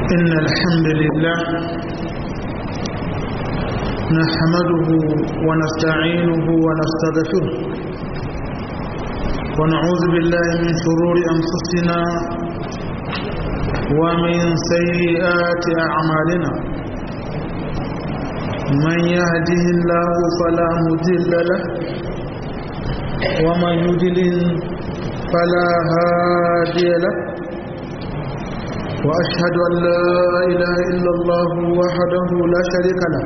إن الحمد لله نحمده ونستعينه ونستغفره ونعوذ بالله من شرور أنفسنا ومن سيئات أعمالنا من يهده الله فلا مضل له ومن يضلل فلا هادي له وأشهد أن لا إله إلا الله وحده لا شريك له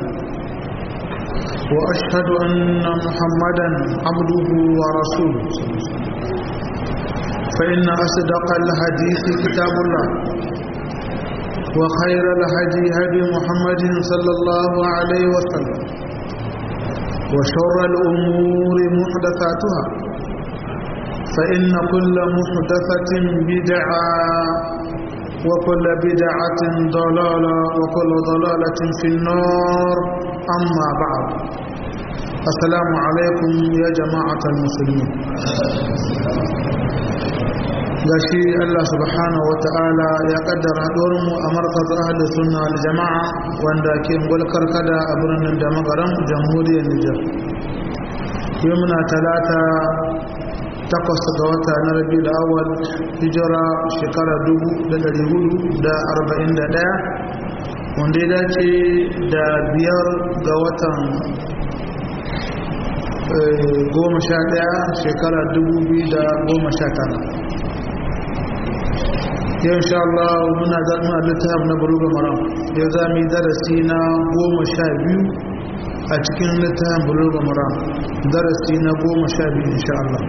وأشهد أن محمدا عبده ورسوله فإن أصدق الحديث كتاب الله وخير الهدي هدي محمد صلى الله عليه وسلم وشر الأمور محدثاتها فإن كل محدثة بدعة وكل بدعة ضلالة وكل ضلالة في النار أما بعد السلام عليكم يا جماعة المسلمين gashi Allah subhanahu wa ta'ala ya kaddara mu a markaz ahli sunna wal jama'a wanda ke gulkar kada a birnin da magaran jamhuriyar Nijar yau muna talata takwas ga wata na rabi da awal hijira shekara 1441 wanda ya dace da biyar ga watan goma sha daya shekara 2019 yau insha Allah muna zaɓin littafin na buluga maram yau za mu yi darasi na goma sha biyu a cikin littafin buluga maram darasi na goma sha biyu insha Allah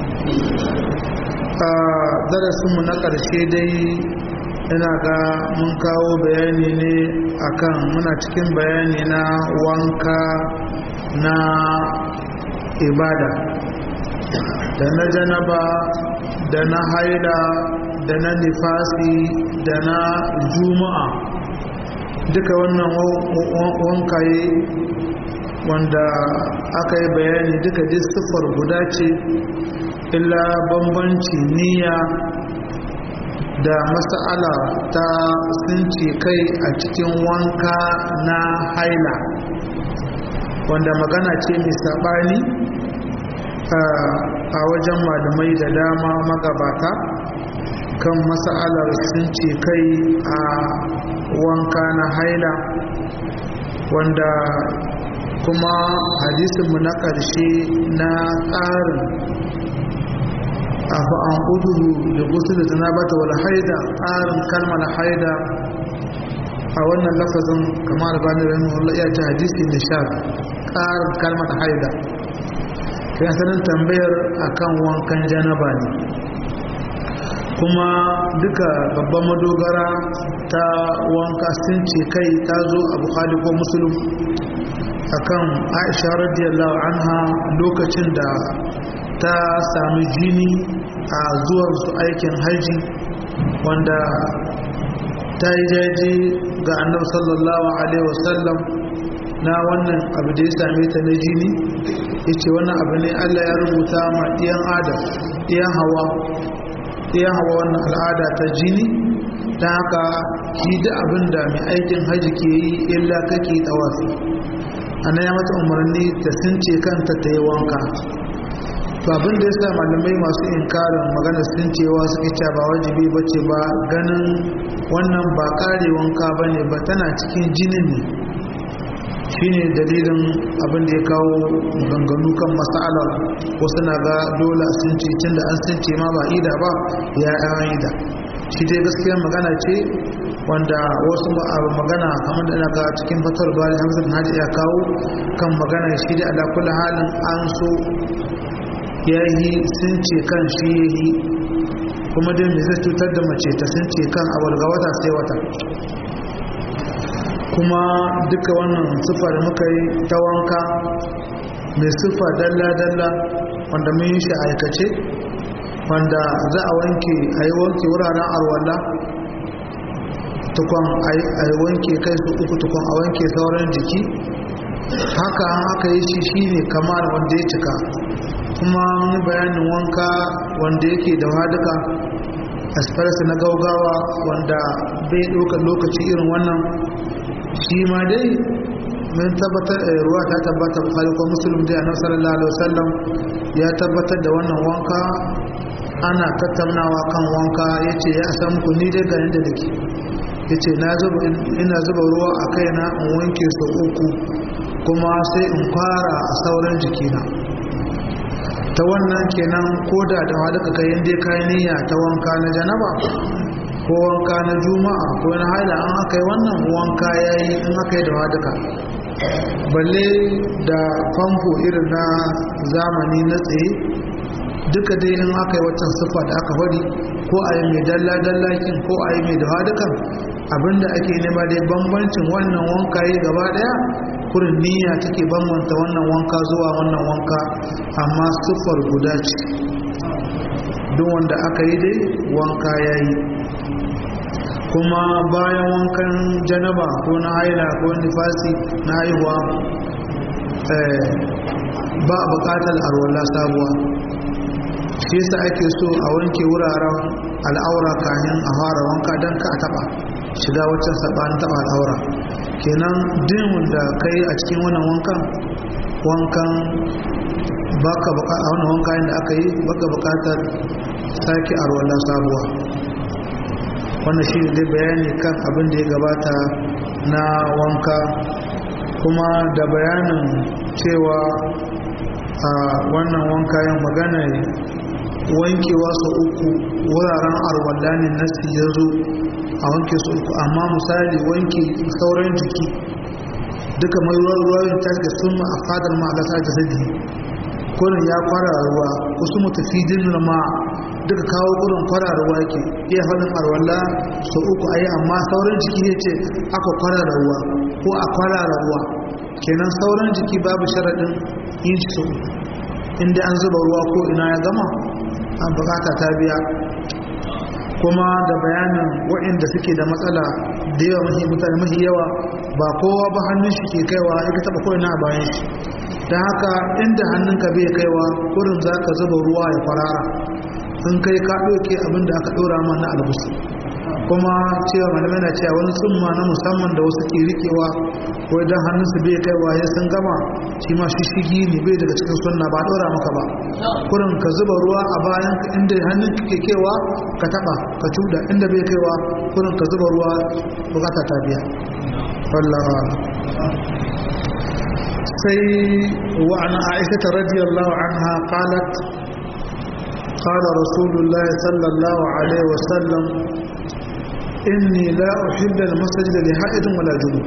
a darasinmu na ƙarshe dai ina ga mun kawo bayani ne akan muna cikin bayani na wanka na ibada da na janaba da na haida da na nifasi da na juma'a duka wannan wankaye wanda aka yi bayani duka duk siffar guda ce illa bambanci niyya da mas'ala ta sunce kai a cikin wanka na haila wanda magana ce mai saɓani a wajen malamai da dama magabata kan mas'alar sunce kai a wanka na haila wanda kuma hadisinmu na ƙarshe na tsarin abu an ƙuduhu da gusu da zanabata wal haida tsarin kalmar haida a wannan lafazin kamar bani rahimahullah ya ce hadisi nishar tsarin kalmar haida ya sanin tambayar akan wankan janaba ne kuma duka babban madogara ta wanka sun ce kai ta zo a bukhari ko musulun akan aisha radiyallahu anha lokacin da ta sami jini a zuwan su aikin haji wanda ta yi jaji ga annabi sallallahu alaihi wasallam na wannan abu da ya same ta na jini ya ce wannan abu ne allah ya rubuta ma ɗiyan adam ɗiyan hawa ɗiyan hawa wannan al'ada ta jini ta haka shi da abin da mai aikin haji ke yi illa kake tawafi ana ya mata umarni ta sunce kanta ta yi wanka to abin da ya sa malamai masu inkarin magana sun cewa suke cewa ba wajibi ba ce ba ganin wannan ba kare wanka ba ne ba tana cikin jinin ne shine dalilin abin da ya kawo maganganu kan mas'alar wasu na ga dole sun ce tun da an sun ce ma ba ida ba ya yi ida shi dai gaskiya magana ce wanda wasu magana kamar da ina ga cikin fatar bari hamsin hajji ya kawo kan magana shi da ala kulli halin an so ya yi sun ce kan shi ya yi kuma dai mai zai cutar da mace ta sun ce kan abu daga wata sai wata kuma duka wannan siffa da muka yi ta wanka mai siffa dalla-dalla wanda mun yi shi aikace wanda za a wanke a yi wanke wuraren arwalla tukwan a yi wanke kai su uku tukwan a wanke sauran jiki haka haka yi shi shine kamar wanda ya cika kuma mun bayanin wanka wanda yake da waduka express na gaugawa wanda bai ɗaukar lokaci irin wannan shi ma dai mun tabbatar ruwa ta tabbatar bukari ko musulun da annabi sallallahu alaihi wasallam ya tabbatar da wannan wanka ana tattaunawa kan wanka yace ya san ku ni dai garin da nake yace na zuba ina zuba ruwa a kaina in wanke su uku kuma sai in fara a sauran jikina ta wannan kenan koda da duka kai inda kai niyya ta wanka na janaba ko wanka na juma'a ko na haila an aka yi wannan wanka yayi in aka yi da duka balle da famfo irin na zamani na tsaye duka dai in aka yi waccan siffa da aka wari ko a yi mai dalla-dallakin ko a yi mai dawa dukan abinda ake nema dai bambancin wannan wanka yi gaba daya kurin niyya take bambanta wannan wanka zuwa wannan wanka amma siffar guda ce duk wanda aka yi dai wanka ya yi kuma bayan wankan janaba ko na haila ko nifasi na haihuwa ba a bukatar arwala sabuwa shi yasa ake so a wanke wuraren al'aura kayan a fara wanka don ka a taba shiga waccan sabanin taba al'aura kenan dimin da ka yi a cikin wannan wankan wankan baka a wannan wanka da aka yi baka bukatar sake arwala sabuwa wannan shi ne dai bayani kan abin da ya gabata na wanka kuma da bayanin cewa a wannan wanka yin magana wankewa su uku wuraren arwallanin nasi ya zo a wanke su uku amma misali wanke sauran jiki duka mai ruwa ta ke sun a fadar ma'alasa da zagi kurin ya kwara ruwa wasu mutafidin ma duka kawo gudun kwararwa yake iya faɗin arwalla sau uku a yi amma sauran jiki ne ce aka kwarara ruwa ko a kwarara ruwa kenan sauran jiki babu sharaɗin yin shi sau inda an zuba ruwa ko ina ya gama an bukata ta biya kuma da bayanin waɗanda suke da matsala da yawa mahi mutane mahi yawa ba kowa ba hannun shi ke kaiwa ya ka taɓa ko'ina a bayan shi don haka inda hannunka bai kaiwa kurin za ka zuba ruwa ya farara in kai ka ɗauke abin da aka ɗora ma na albusu kuma cewa malamai na cewa wani tsumma na musamman da wasu ke rikewa ko idan hannunsu bai kaiwa ya sun gama shi ma shi shigi ne bai daga cikin sunna ba ɗora maka ba kurin ka zuba ruwa a bayan ka inda hannun ke kaiwa ka taɓa ka cuda inda bai kaiwa kurin ka zuba ruwa bukata ta biya wallawa sai wa an aisha radiyallahu anha qalat قال رسول الله صلى الله عليه وسلم إني لا أحب المسجد لحائد ولا جنوب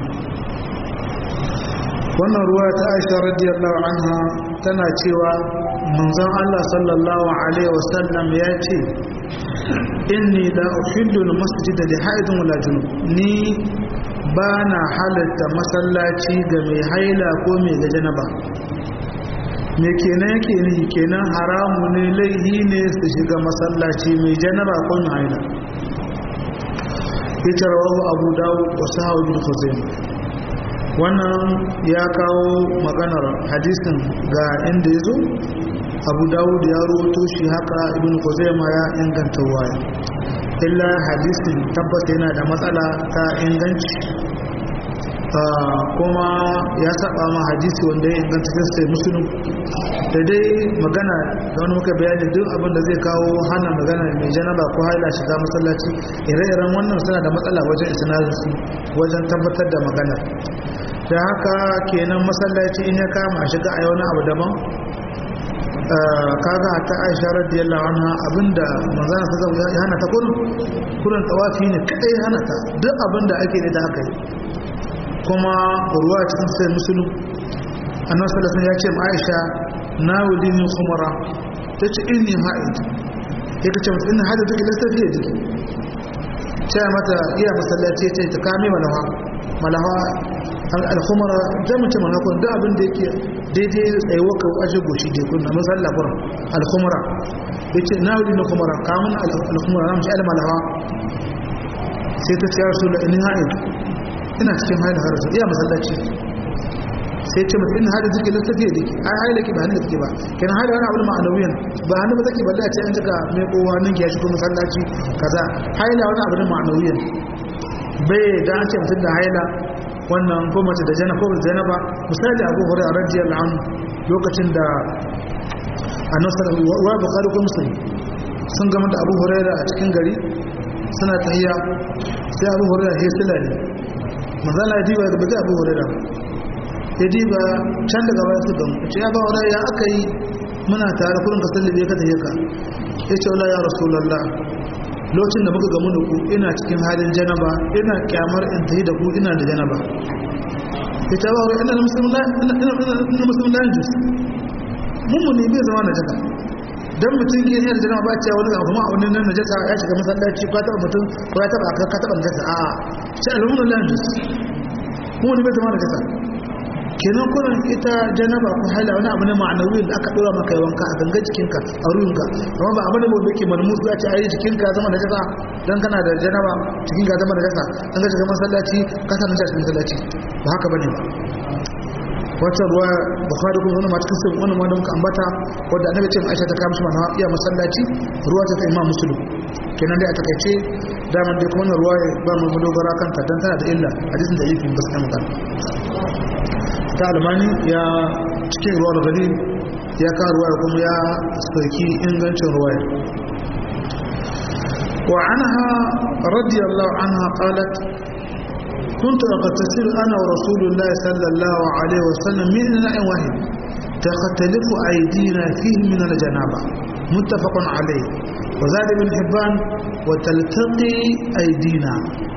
wannan ruwa ta aisha radiyallahu anha tana cewa manzon Allah sallallahu alaihi wasallam ya ce inni la uhillu al-masjid li haidin wala junub ni bana halatta masallaci ga mai haila ko mai ga janaba me kenan yake ni kenan haramu ne laihi ne su shiga masallaci mai janaba ko mai haila ita rawahu abu dawud wa sahawu bin khuzaimah wannan ya kawo maganar hadisin ga inda ya zo abu dawud ya rubuto shi haka ibn khuzaimah ya inganta waya illa hadisin tabbata yana da matsala ta inganci kuma ya saba ma hadisi wanda ya inganta sai musulun da dai magana da wani muka bayani duk abin da zai kawo hana magana mai janaba ko haila shiga masallaci ire-iren wannan suna da matsala wajen isnadinsu wajen tabbatar da magana da haka kenan masallaci in ya kama a shiga a yi wani abu daban kaga ta aisha radiyallahu anha abinda manzana ta zama ya hana ta kurin kurin tawafi ne kadai hana ta duk abinda ake ne da aka yi kuma ruwa cikin sai musulun annan salasun ya ce ma aisha na wuli ni kumara ta ce inni ha'id ya kace mata ina hada take lasta fiye jiki ce mata iya masallaci ce ta kame malawa malawa al-khumara da mace malawa kun da abin da yake daidai tsayuwa ka ashe goshi dai kun amma sallah kuran al-khumara yace na wuli ni kumara kamun al-khumara na mace al-malawa sai ta ce ya rasul inni ha'id ina cikin haida har iya masallaci sai ce mata in hada take lissafi da ke ai haila ki ba hannu take ba kenan haila wani abu da ma'anawiyan ba hannu ba take ba da ce an jika mai kowa nan ya shigo masallaci kaza haila wani abu da ma'anawiyan bai da an ce mutum da haila wannan ko mace da jana ko da janaba misali abu hurairah radiyallahu anhu lokacin da annabi sallallahu alaihi wa bukhari ko muslim sun gama da abu hurairah a cikin gari suna tahiya sai abu hurairah ya sila ne manzala ya diba ga abu hurairah ya diba can daga baya su gamu ce ya ba hurairah ya aka yi muna tare kullum ka sallabe ka tahiya ka ya ce wala ya rasulullah lokacin da muka gamu da ku ina cikin halin janaba ina kyamar in tahi da ku ina da janaba ya ce ba hurairah ina musulman lan jus mummuni bai zama na jaka dan mutum ke yin da ba cewa wani abu ma wani nan najasa ya shiga masallaci ko ta mutum ko ya taba ka taba najasa a shi al'umma lan jus kuma ne bai zama najasa kenan kullun ita janaba ko haila wani abu ne ma'anawi da aka dora maka wanka a gangan jikinka a ruhinka amma ba abin da mu yake malmus ya ce ai jikinka zama najasa dan kana da janaba jikinka zama najasa dan ka shiga masallaci ka sa najasa masallaci ba haka bane ba wata ruwa bukhari kuma wani mata kasar wani ma da muka ambata wadda annabi ce aisha ta kamshi mana iya masallaci ruwa ta imam muslim kenan dai a takaice daman dai kuma ruwa ya ba mu dogara kanta dan tana da illa hadisin da yake gaskiya magana ta almani ya cikin ruwa gari ya ka ruwa kuma ya sauki ingancin ruwa wa anha radiyallahu anha qalat كنت أغتسل أنا ورسول الله صلى الله عليه وسلم من إناء واحد تختلف أيدينا فيه من الجنابة متفق عليه وزاد بن حبان وتلتقي أيدينا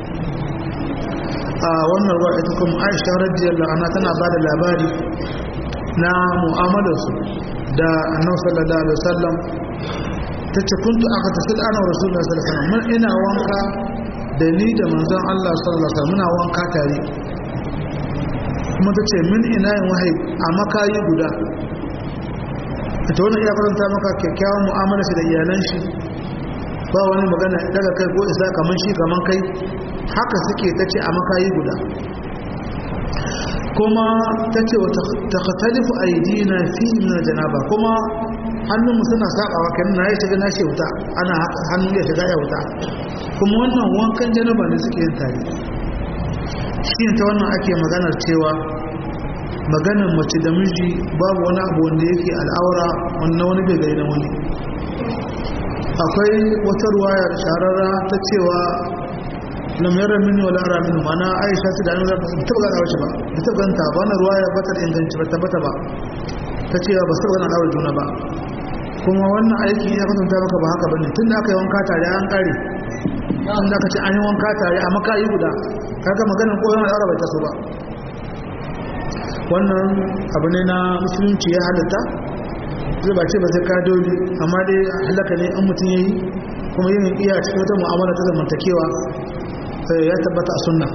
آه وانا روايتكم عائشة رضي الله عنها تنا بعد الأباري na mu'amalarsu da annabi sallallahu alaihi wasallam tace kuntu aka tafi ana rasulullahi sallallahu alaihi wasallam ina wanka da ni da manzon Allah sallallahu alaihi muna wanka tare kuma ta ce min ina yin wahayi a makayi guda ta wani iya faranta maka kyakkyawan mu'amala shi da iyalan shi ba wani magana daga kai ko isa kaman shi kaman kai haka suke ta ce a makayi guda kuma ta ce wa ta katalifu aidina fi min janaba kuma hannunmu suna sabawa kan na ya shiga na shi wuta ana hannun ya shiga ya wuta kuma wannan wankan janaba ne suke yin tare shi ta wannan ake maganar cewa maganar mace da miji babu wani abu wanda yake al'aura wannan wani bai gari na wani akwai wata ruwayar shararra ta cewa lamarin mini wala ara mini mana aisha su da an zaka ta taba gana wace ba da ta ganta ba wannan ruwaya ba ta da inganci ba tabbata ba ta cewa ba su gana aure juna ba kuma wannan aiki ya kasanta maka ba haka bane tun da aka yi wanka tare an kare an da aka ce an yi wanka tare a makayi guda kaga maganin koyon al'ara bai taso ba wannan abu ne na musulunci ya halatta zai ba ce ba zai ka dole amma dai halaka ne an mutum ya yi kuma yin iya cikin wata mu'amala ta zamantakewa ya tabbata a sunna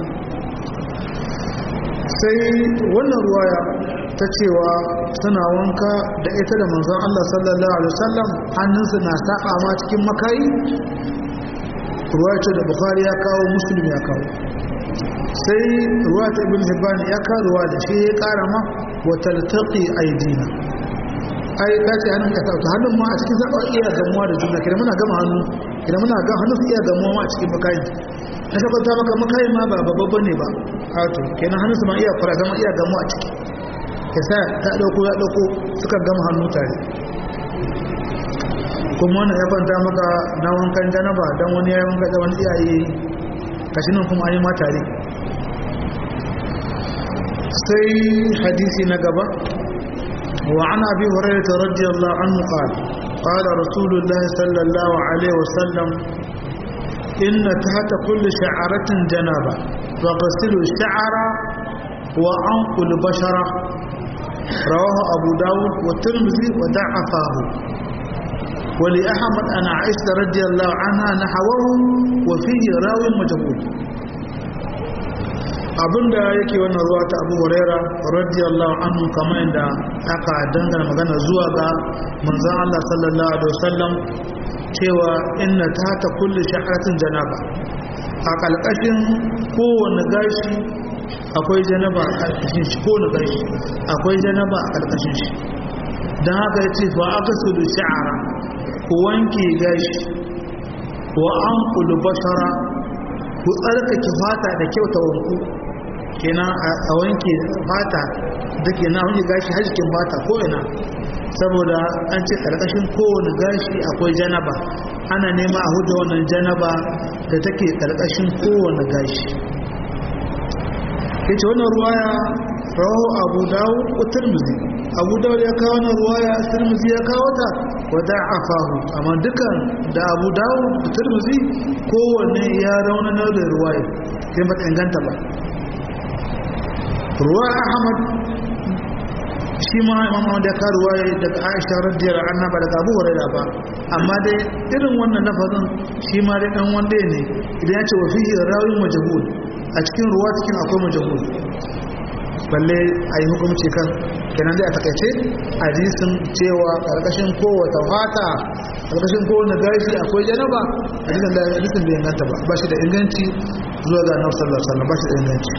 sai wannan ruwaya ta cewa suna wanka da ita da manzon Allah sallallahu alaihi wasallam hannunsu na saba ma cikin makayi ruwaya ce da bukhari ya kawo muslim ya kawo sai ruwa ta ibn hibban ya kawo ruwa da shi ya kara ma wa taltaqi aidina ai ka ce hannun ka tauta hannun ma a cikin zaba iya gamuwa da juna kira muna gama hannu kira muna ga hannun iya gamuwa ma a cikin makayi na tabbata maka makayi ma ba babba ne ba wato kenan hannun su ma iya fara zama iya gamuwa a ciki ya sa ta dauko ya dauko suka gama hannu tare kuma wannan ya kwanta maka na wankan janaba don wani ya wanka da wani iyaye kashi nan kuma an yi ma tare sai hadisi na gaba wa ana bi hurairah radiyallahu anhu qala qala rasulullahi sallallahu alaihi wasallam inna tahta kulli sha'aratin janaba wa ghasilu sha'ara wa anqul bashara rawahu abu dawud wa tirmidhi wa da'afahu ولأحمد أن عائشة رضي الله عنها نحوه وفيه راوي مجهول abinda yake wannan ruwa ta abu huraira radiyallahu anhu kamar yadda aka dangana magana zuwa ga manzon Allah sallallahu alaihi wasallam cewa inna ta kulli sha'atin janaba a kalkashin kowane gashi akwai janaba a ƙarƙashin shi ko na gashi akwai janaba a ƙarƙashin shi don haka ya ce fa aka su da sha'ara ku wanke gashi wa an kulu bashara ku tsarkake fata da kyauta wanku kenan a wanke fata da ke na wanke gashi har jikin fata ko ina saboda an ce ƙarƙashin kowane gashi akwai janaba ana nema a hudu wannan janaba da take ƙarƙashin kowane gashi ya ce wannan ruwaya rahu abu dawo ko turmuzi abu dawo ya kawo wannan ruwaya turmuzi ya kawo ta wata afahu amma dukan da abu dawo da turmuzi kowanne ya raunanar da ruwaya sai ba ta inganta ba ruwaya ahmad shi ma imam Ahmad ya karu waye daga Aisha radiyallahu anha ba daga Abu Hurairah ba amma dai irin wannan lafazin shi ma dai dan wanda ne idan ya ce wa fihi rawin majhul a cikin ruwa cikin akwai majhul balle ayi hukunci kan kenan dai a takaice hadisin cewa karkashin kowace fata karkashin kowane gashi akwai janaba hadisin da hadisin bai inganta ba ba shi da inganci zuwa ga Annabi sallallahu alaihi wasallam ba shi da inganci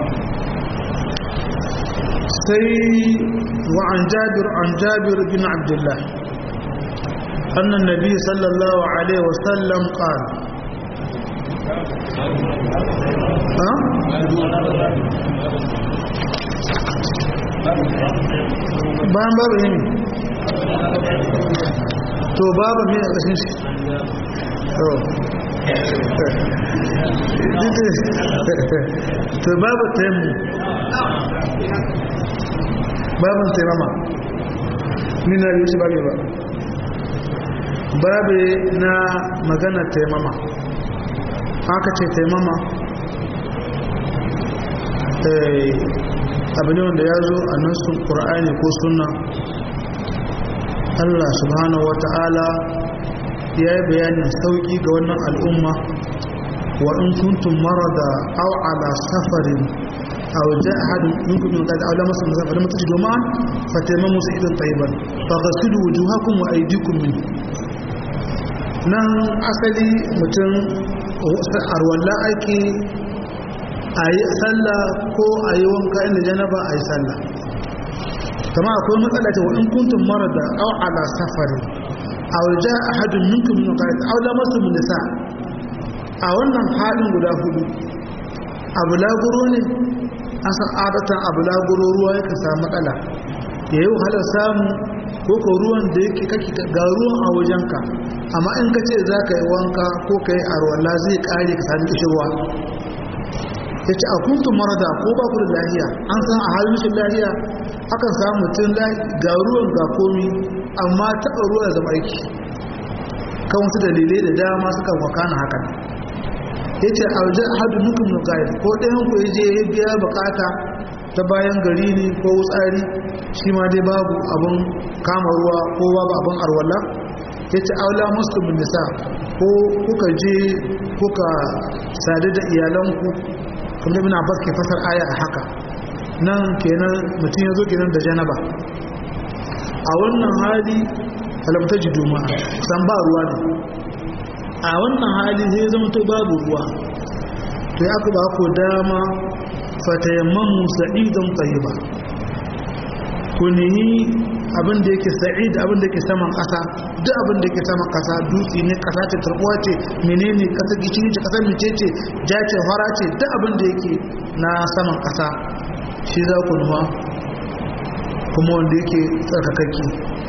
سي وعن جابر عن جابر بن عبد الله أن النبي صلى الله عليه وسلم قال ها؟ بان باب هم تو باب مين أكشن شي to babu taimu babin taimama nina yi shi babu ba babu na magana taimama haka ce taimama abu ne wanda ya zo a nasun ƙura'ani ko suna allah subhanahu wa ta'ala ya yi bayanin sauƙi ga wannan al'umma wa in kuntum marada aw ala safarin أو جاء أحد منكم من قد أو لمس المسافة فلم تجدوا معا فتيمموا سعيدا طيبا فغسلوا وجوهكم وأيديكم منه nan asali mutum arwallah ake a yi sallah ko a yi wanka inda janaba a yi sallah kama akwai matsala ta wa'in kuntun mara da au ala safari a waje a hadin minkum min qaid aw lamasu min nisa a wannan halin guda hudu abu laguro ne asan adatan abu laguro ruwa yake samu matsala ya yi wahalar samu ko ko ruwan da yake kake ga ruwan a wajenka amma in ka ce za ka yi wanka ko ka yi arwalla zai kare ka sami kishirwa ya ce a kuntun marada ko ba ku da lahiya an san a halin shi lahiya akan samu mutum ga ruwan ga komi amma taɓa ruwa zama aiki kan wasu dalilai da dama suka wakana hakan ya ce a wajen hadu nukun nukayar ko ɗayan ku ya je ya biya bukata ta bayan gari ne ko wutsari shi ma dai babu abin kama ruwa ko babu abin arwala ya ce aula muslimin nisa ko kuka je kuka sadu da iyalanku kuma ibn abbas ke fasar aya a haka nan kenan mutum ya zo kenan da janaba a wannan hali alamta ji juma'a san ba ruwa ne a wannan hali zai zama to babu ruwa to ya ba ku dama fatayamman sa'idan tayyiba ku nemi abin da yake sa'id abin da yake saman ƙasa duk abin da yake saman ƙasa dutse ne ƙasa ce tarbuwa ce menene ƙasa gishiri ce ƙasar mice ce ja ce fara ce duk abin da yake na saman ƙasa shi za ku numa kuma wanda yake tsarkakakke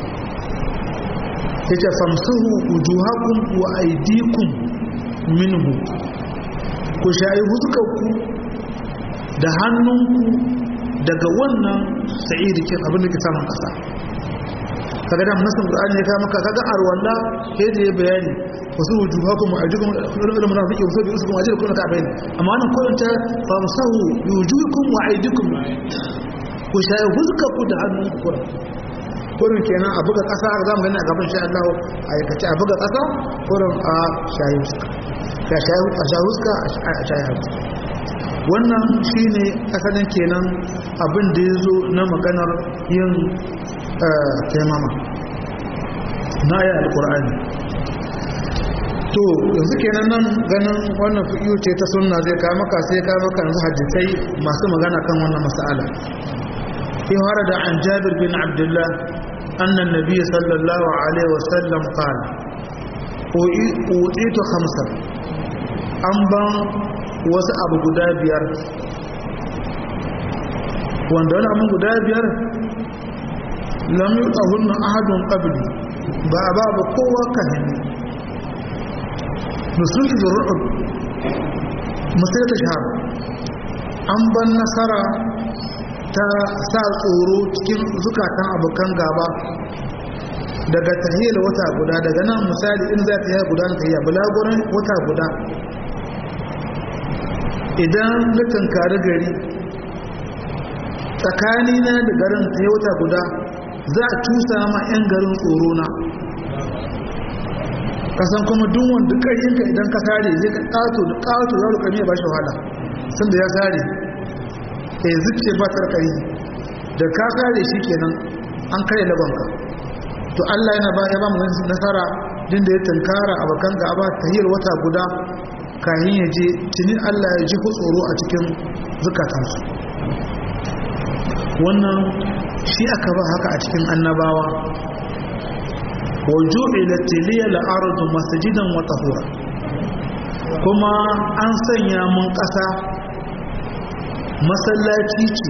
ya ce famsahu wujuhakum wa aydikum minhu ku shayi huskarku da hannunku daga wannan sa'idi ke abin da ke samun kasa kaga da nasin qur'ani ya ka maka kaga arwalla sai da ya bayani wasu wujuhakum wa aydikum ulul munafiqi wasu bisukum ajrukum ka bayani amma wannan kullun ta famsahu wujuhakum wa aydikum ku shayi huskarku da hannunku kurin kenan a buga ƙasa a zamu gani a gaban sha Allah a aikace a buga ƙasa kurin a shayi huska ka shayi huska a shayi huska wannan shine asalin kenan abin da ya zo na maganar yin taimama na aya alkur'ani to yanzu kenan nan ganin wannan fiƙiyu ce ta sunna zai kawo maka sai kawo maka yanzu hadisai masu magana kan wannan mas'ala في ورد عن جابر بن عبد الله أن النبي صلى الله عليه وسلم قال أوتيت خمسة أنبا وسأب قدابير وأن دون أمن قدابير لم يؤهن أحد قبلي بابا بقوة كهني نسلت بالرعب مسيرة شهر أنبا النصر ta sa tsoro cikin zukatan abokan gaba daga tahiyar wata guda daga nan misali in za ta yi guda ta yi bulagurin wata guda idan na tunkari gari tsakanina da garin ta yi wata guda za a cusa ma 'yan garin tsoro na kasan kuma duk wanda ƙaryinka idan ka sare zai ka ƙato da ƙato ya rukami ya ba shi wahala sun da ya sare ya zuce ba tarkari da ka kare shi kenan an kare labanka to Allah yana ba ya ba mu nasara din da ya tankara abakan gaba tahiyar wata guda kayan ya je tuni Allah ya ji tsoro a cikin zukatansu wannan shi aka ba haka a cikin annabawa wa ju'ilat liya al-ardu masjidan wa tahura kuma an sanya mun ƙasa masallaci ce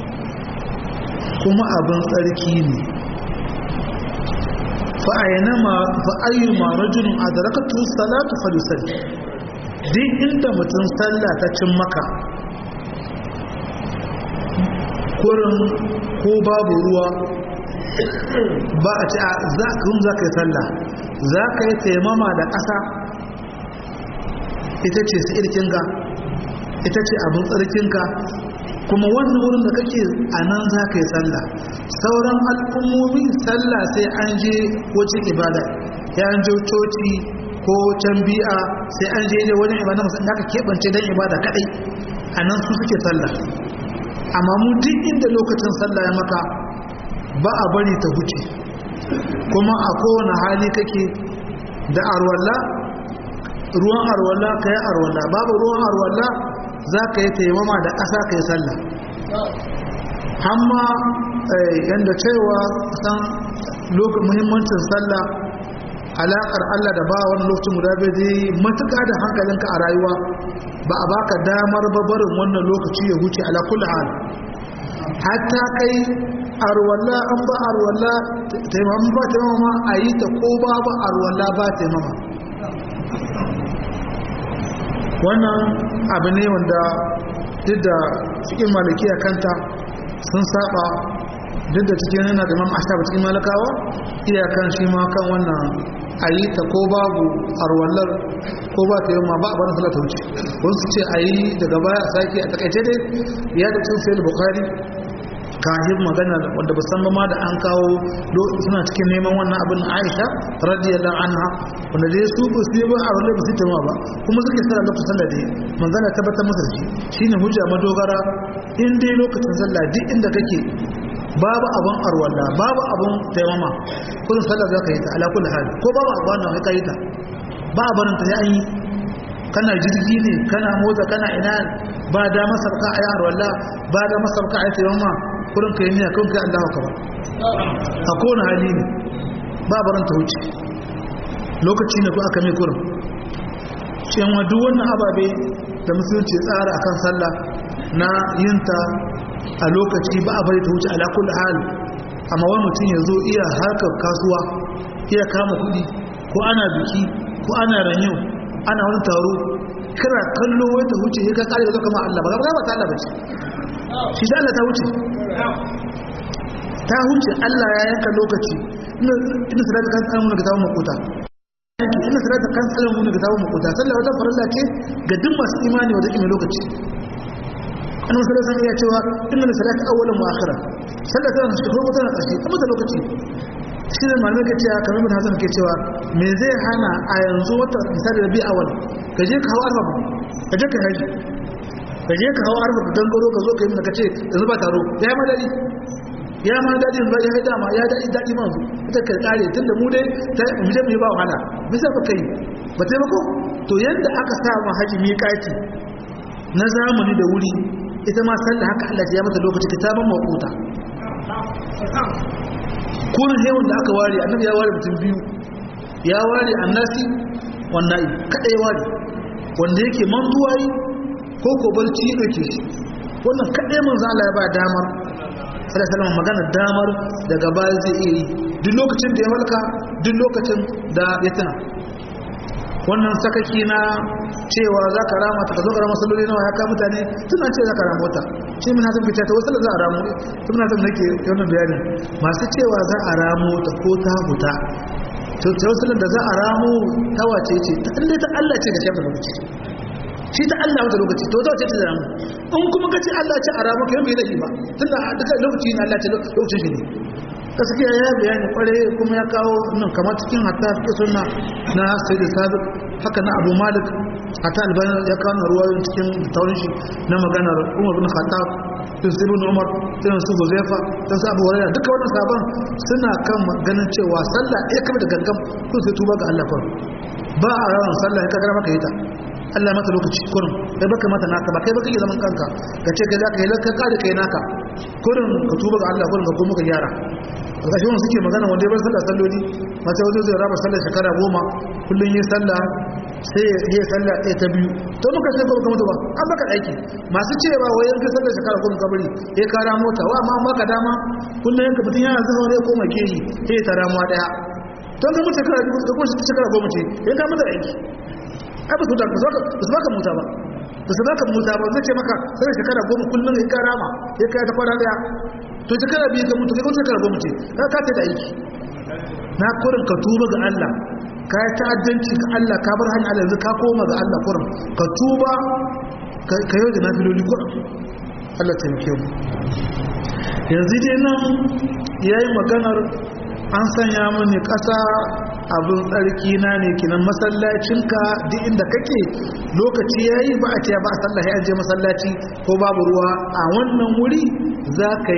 kuma abin tsarki ne fa'ayyu ma rajulun a da rakatun salatu falisar duk inda mutum sallah ta cin maka kurin ko babu ruwa ba a ci a za ka yi sallah za ka yi taimama da ƙasa ita ce su irkinga ita ce abin tsarkinka kuma wannan wurin da kake a nan za ka yi sallah sauran al'ummomi sallah sai an je wace ibada ya an je coci ko can bi'a sai an je ne wajen ibada masu da ka keɓance don ibada kaɗai a nan su suke sallah amma mu duk inda lokacin sallah ya maka ba a bari ta huce kuma a kowane hali kake da arwalla ruwan arwalla ka yi arwalla babu ruwan arwalla za ka yi taimama da ƙasa ka yi sallah amma yadda cewa san muhimmancin sallah alaƙar Allah da ba wani lokacin guda bai zai matuƙa da hankalinka a rayuwa ba a baka damar babarin wannan lokaci ya huce ala kulli hal hatta kai arwalla an ba arwalla taimama ba taimama a yi ta ko ba ba arwalla ba taimama wannan abu ne wanda duk da cikin malikiya kanta sun saba duk da cikin yana da mamma ashaba cikin malakawa iyakan shi ma kan wannan a yi ta ko babu arwallar ko ba ta yi ma ba a bane salata wuce wasu ce a yi daga baya a sake a takaice dai ya da cin sayar bukari kahin magana wanda ba san ma da an kawo suna cikin neman wannan abin aisha radiyallahu anha wanda dai su ba su yi ba a wanda ba su tama ba kuma suke sallah lokacin sallah dai manzana tabbatar masa da shi shine hujja madogara in dai lokacin sallah duk inda kake babu abun arwalla babu abun taimama kullum sallah za ka yi ta ala kulli hal ko babu abu wannan kai yi ta ba a barin ta sai an yi kana jirgi ne kana mota kana ina ba da masarka a yi arwalla ba da masarka a yi taimama kurin ka yi niyya kun kai Allah ka ba a kowane hali ne ba barin ta wuce lokaci ne ko aka mai kurin cewa duk wannan ababe da musulunci tsara akan sallah na yinta a lokaci ba a bari ta wuce ala kulli hal amma wani mutum ya zo iya harkar kasuwa iya kama kuɗi ko ana biki ko ana ranyo ana wani taro kira kallo wai ta wuce ya ka kare da kama Allah ba ga ba ta Allah ba ce shi da Allah ta wuce ta wuce Allah ya yanka lokaci inda salata kan tsarin mun ga tawo makuta inda salata kan tsarin mun ga tawo makuta sallah wata farilla ce ga duk masu imani wanda ke lokaci annabi sallallahu alaihi ya cewa inna salata awwalan wa akhiran sallah tana cikin farko tana ƙarshe amma da lokaci shi ne malamai ke cewa kamar bin hasan ke cewa me zai hana a yanzu wata misali da bi awal ka je ka hawa arba ka je ka haji ka je ka hawa arba ka dangaro ka zo ka yi ka ce yanzu ba taro ya ma dadi ya ma dadi ba ya dama ya dadi dadi ma ita ka kare tunda mu dai mu je mu yi ba wahala bisa ba kai ba taimako to yadda aka sa ma haji miƙati na zamani da wuri ita ma sallah haka Allah ya mata lokaci kitaban maquta kurin hewan da aka ware annabi ya ware mutum biyu ya ware annasi wannan kada ya ware wanda yake mantuwa yi ko ko barci ya dauke shi wannan kada manzo Allah ya ba damar sallallahu alaihi magana damar daga baya zai iya yi duk lokacin da ya malka duk lokacin da ya tuna wannan sakaki na cewa za ka rama ta ka zo ka rama salloli nawa ya ka mutane suna ce za ka rama wata shi mun hasan fita ta wasu za a ramu tun na zan nake wannan bayani masu cewa za a ramo ta ko ta huta to ta wasu da za a ramo ta wace ce ta inda ta Allah ce ga shafa lokaci shi ta Allah wata lokaci to ta wace ce da ramu in kuma ka ce Allah ce a ramo kai bai da ba tunda duka lokaci ne Allah ce lokacin shi ne gaskiya ya bayani kware kuma ya kawo nan kamar cikin hatta fi sunna na sayyid sabiq haka na abu malik hatta albani ya kawo na ruwayoyin cikin taurin shi na maganar umar bin khattab din sai ibn umar din su huzaifa din su abu hurairah duka wannan sabon suna kan ganin cewa sallah ɗaya kamar da gangan ko sai tuba ga Allah kawai ba a rawan sallah ka gara maka yi ta Allah mata lokaci kurin kai baka mata naka ba kai baka yi zaman kanka ka ce kai zaka yi lakka kare kai naka kurin ka tuba ga Allah kurin ka kuma ka gyara a ƙarshen wanda suke magana wanda ya bar sallah salloli mata wajen zai raba sallah shekara goma kullum yi sallah sai ya yi sallah ɗaya ta biyu to muka ce ba mutu ba an baka aiki masu cewa wai yanka sallah shekara goma kabari ya kara mota wa amma baka dama kullum yanka mutum yana zuwa ne ko make yi sai ya tara muwa ɗaya to ga mutu shekara biyu ka kuma shekara goma ce ya ka mata aiki ai ba su da ba su baka muta ba ba su baka muta ba zai ce maka sai shekara goma kullum ya kara ma ya kai ta kwana ɗaya to shekara biyu ka mutu kai kuma shekara goma ce ka ka ta da aiki na kurin ka tuba ga Allah ka yi ta'addanci ga Allah ka bar hanyar Allah yanzu ka koma ga Allah kurin ka tuba ka yau da na filoli kurin Allah taimake mu yanzu dai nan ya yi maganar an sanya mini ƙasa abin tsarki na ne kinan masallacinka duk inda kake lokaci ya yi ba a ce ba a sallahi an je masallaci ko babu ruwa a wannan wuri za ka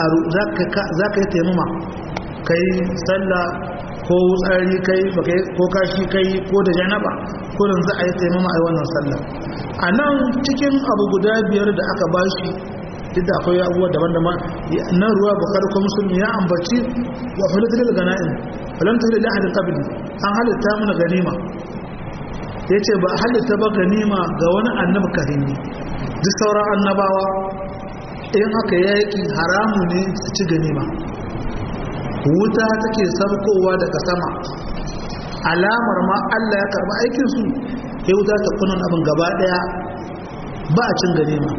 yi taimama ka yi sallah ko tsari kai ko kashi kai ko da janaba kurin za a yi taimama a wannan sallah a nan cikin abu guda biyar da aka bashi duk da akwai abubuwa daban-daban nan ruwa bukar ko musulmi ya ambaci wa falatar da gana'in falamtar da lahadin kabili an halitta mana ganima ya ce ba halitta ba ganima ga wani annabi karimi duk sauran annabawa in aka yaki haramu ne su ci ganima wuta take sabkowa daga sama alamar ma Allah ya karba aikinsu ya wuta ta kunan abin gaba daya ba a cin ganima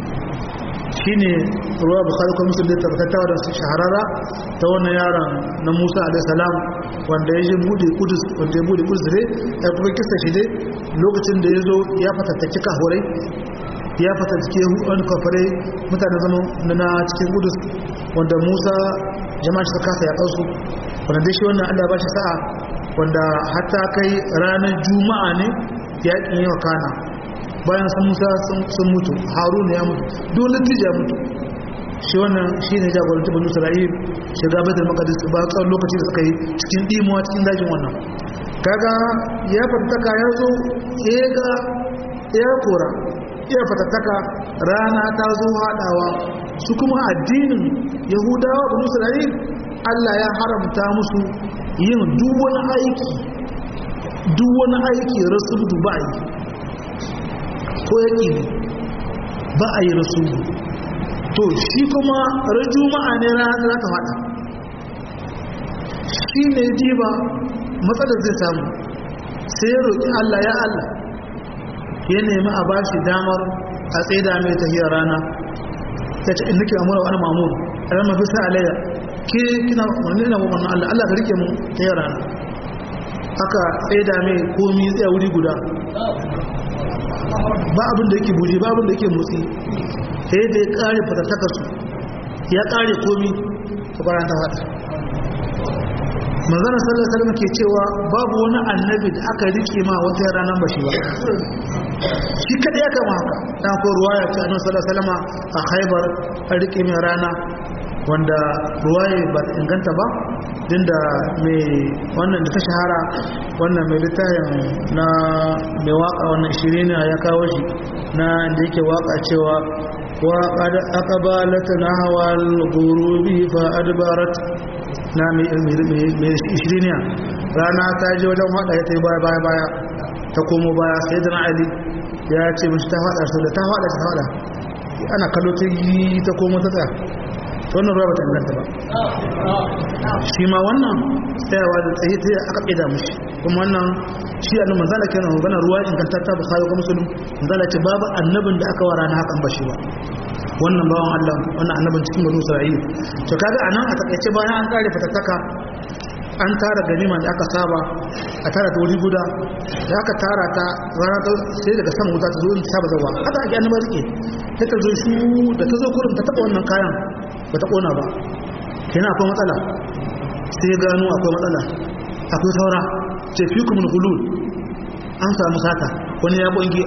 shine ruwa bukhari kuma musulun da tabbatawa da su shahararra ta wannan yaron na musa alaihissalam wanda ya je bude kudus wanda ya bude kudus dare ya kuma kisa shi dai lokacin da ya zo ya fatattaki kahurai ya fatattaki wani kafirai mutane zama na cikin kudus wanda musa jama'a shi kasa ya kansu wanda dai shi wannan allah ba shi sa'a wanda hatta kai ranar juma'a ne yakin yawa kana bayan sun musa sun mutu haruna ya mutu dole tija ya mutu shi wannan shi ne jagoranci banu isra'il shiga baitul maqdis ba tsawon lokaci da suka yi cikin dimuwa cikin dajin wannan kaga ya fatattaka ya zo ya ga ya kora ya fatattaka rana ta zo haɗawa su kuma addinin yahudawa banu isra'il allah ya haramta musu yin duk wani aiki duk wani aiki rasul dubai ko yake ne ba a yi rasulu to shi kuma rajuma'a ne ranar za ta fada shi ne diba matsalar zai samu sai ya roƙi Allah ya Allah ya nemi a bashi damar a tsaida mai tahiyar rana ya ce inda ke amura wani mamuru a ran mafi sa alayya ke kina wani ina wannan Allah Allah ka rike mu tahiyar rana aka tsaida mai komi tsaye wuri guda ba abin da yake buje ba abin da yake motsi sai da ya kare fatattaka su ya kare komi ta bayan ta fata manzana sallallahu alaihi ke cewa babu wani annabi da aka rike ma wata ranar ba shi ba shi kada ya kama haka dan ko ruwaya ta annabi sallallahu alaihi a Khaibar a rike mai rana wanda ruwaya ba ta inganta ba din da mai wannan da ta shahara wannan mai littafin na mai waka wannan shirin ya kawo shi na da yake waka cewa wa qad aqbalat nahwa al-ghurubi fa adbarat na mai shirin rana ta je wajen hada ya tayi baya baya baya ta komo baya sai da ali ya ce mishi ta fada su da ta fada ta fada ana kallo ta yi ta komo ta tsaya wannan ruwa ba ta inganta ba shi ma wannan tsayawa da tsaye ta aka ƙida mushi kuma wannan shi annabi manzala kenan magana ruwa ingantatta ba sai ga musulun manzala ce babu annabin da aka wara na hakan ba shi ba wannan bawan Allah wannan annabin cikin banu Isra'ila to kaga anan a takaice bayan an kare fatattaka an tara ganima da aka saba a tara ta wuri guda da aka tara ta rana ta sai daga sama wuta ta zo in saba zawa haka ake annaba suke ta ta zo shu da ta zo kurin ta taba wannan kayan ba ta kona ba kenan akwai matsala sai gano akwai matsala akwai saura ce fi kuma hulul an samu sata wani ya bunge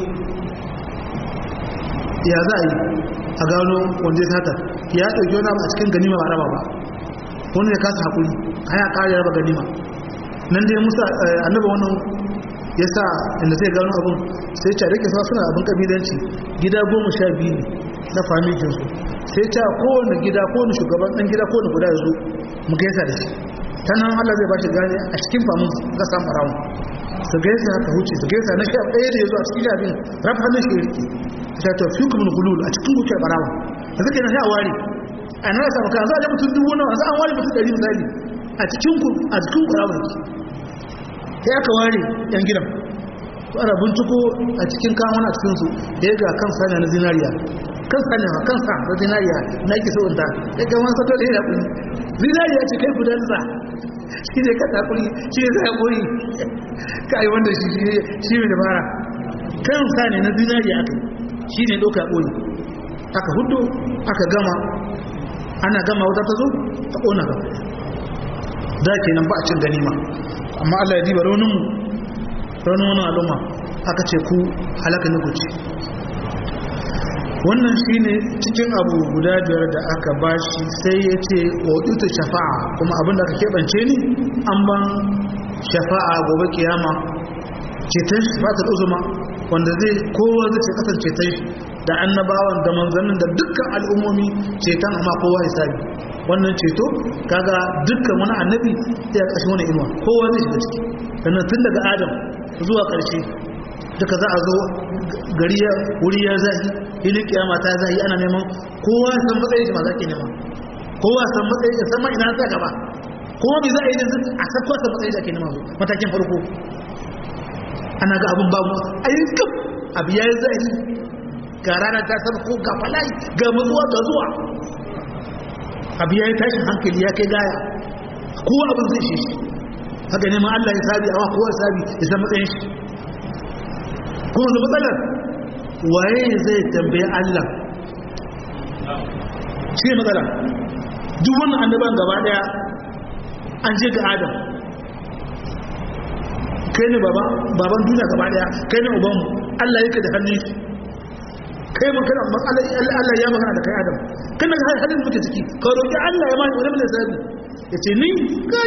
ya za a yi a gano wanda ya sata ya ɗauki wani abu a cikin ganima ba raba ba wani ya kasa haƙuri haya ƙari raba ganima nan dai musa annaba wannan ya sa inda zai gano abin sai ce rike suna abin kabilanci gida goma sha biyu ne na famikinsu sai ce kowane gida kowane shugaban ɗan gida kowane guda ya zo mu gaisa da shi ta nan allah zai ba shi gane a cikin famun ga samu rawun su gaisa ka huce su gaisa na sha ɗaya da ya zo a cikin abin rafa hannun shi rike ta ta fi kuma gulul a cikin kuke barawa da suke na sha ware a nan samu kan za a mutum dubu nawa za a ware mutum ɗari misali a cikin ku a cikin barawa ne sai aka ware yan gidan to ana binciko a cikin kawon a cikin su da ya ga kan sanya na zinariya kan sanya kan sa na zinariya na ke so ta ya ga wani sato da ya kuri zinariya ce kai gudan sa shi ne ka takuri shi ne zai kuri kai wanda shi shi mai dabara kan sanya na zinariya aka shi ne ɗauka ɓoye aka hudu aka gama ana gama wata ta zo ta ƙona gaba da ke nan ba a cin ganima amma allah ya diba rauninmu raunin wani al'umma aka ce ku halaka ni guci wannan shi ne cikin abu guda biyar da aka bashi sai ya ce wa ita shafa'a kuma abin da aka keɓance ni an ban shafa'a gobe kiyama ceton shafa'a uzuma wanda zai kowa zai ce kasance ceton shi da annabawan da manzannin da dukkan al'ummomi ceton amma kowa ya sami wannan ceto kaga dukkan wani annabi ya kashi wani inuwa kowa zai shiga ciki sannan tun daga adam zuwa ƙarshe duka za a zo gari ya wuri ya zahi ilin kiyama ta zahi ana neman kowa ya san matsayin shi ma za ke nema kowa ya san matsayin ya san ma ina ta gaba kowa bai za a yi da a san kowa san matsayin da ake nema matakin farko ana ga abin babu ayyukan abu ya yi zai ga rana ta sama ko ga falayi ga matsuwa ga zuwa abu ya yi tashin hankali ya kai gaya kowa abin zai shi haka neman allah ya sabi awa kowa sabi ya san matsayin shi kuma da matsalar waye zai tambaye allah shi ne matsala duk wannan annaban gaba daya an je ga adam kai ne baban duniya gaba daya kai ne ubanmu Allah yake da hannun shi kai mun kana Allah ya magana da kai Adam kana ga halin muke ciki ka roki Allah ya mani wani zabi yace ni kai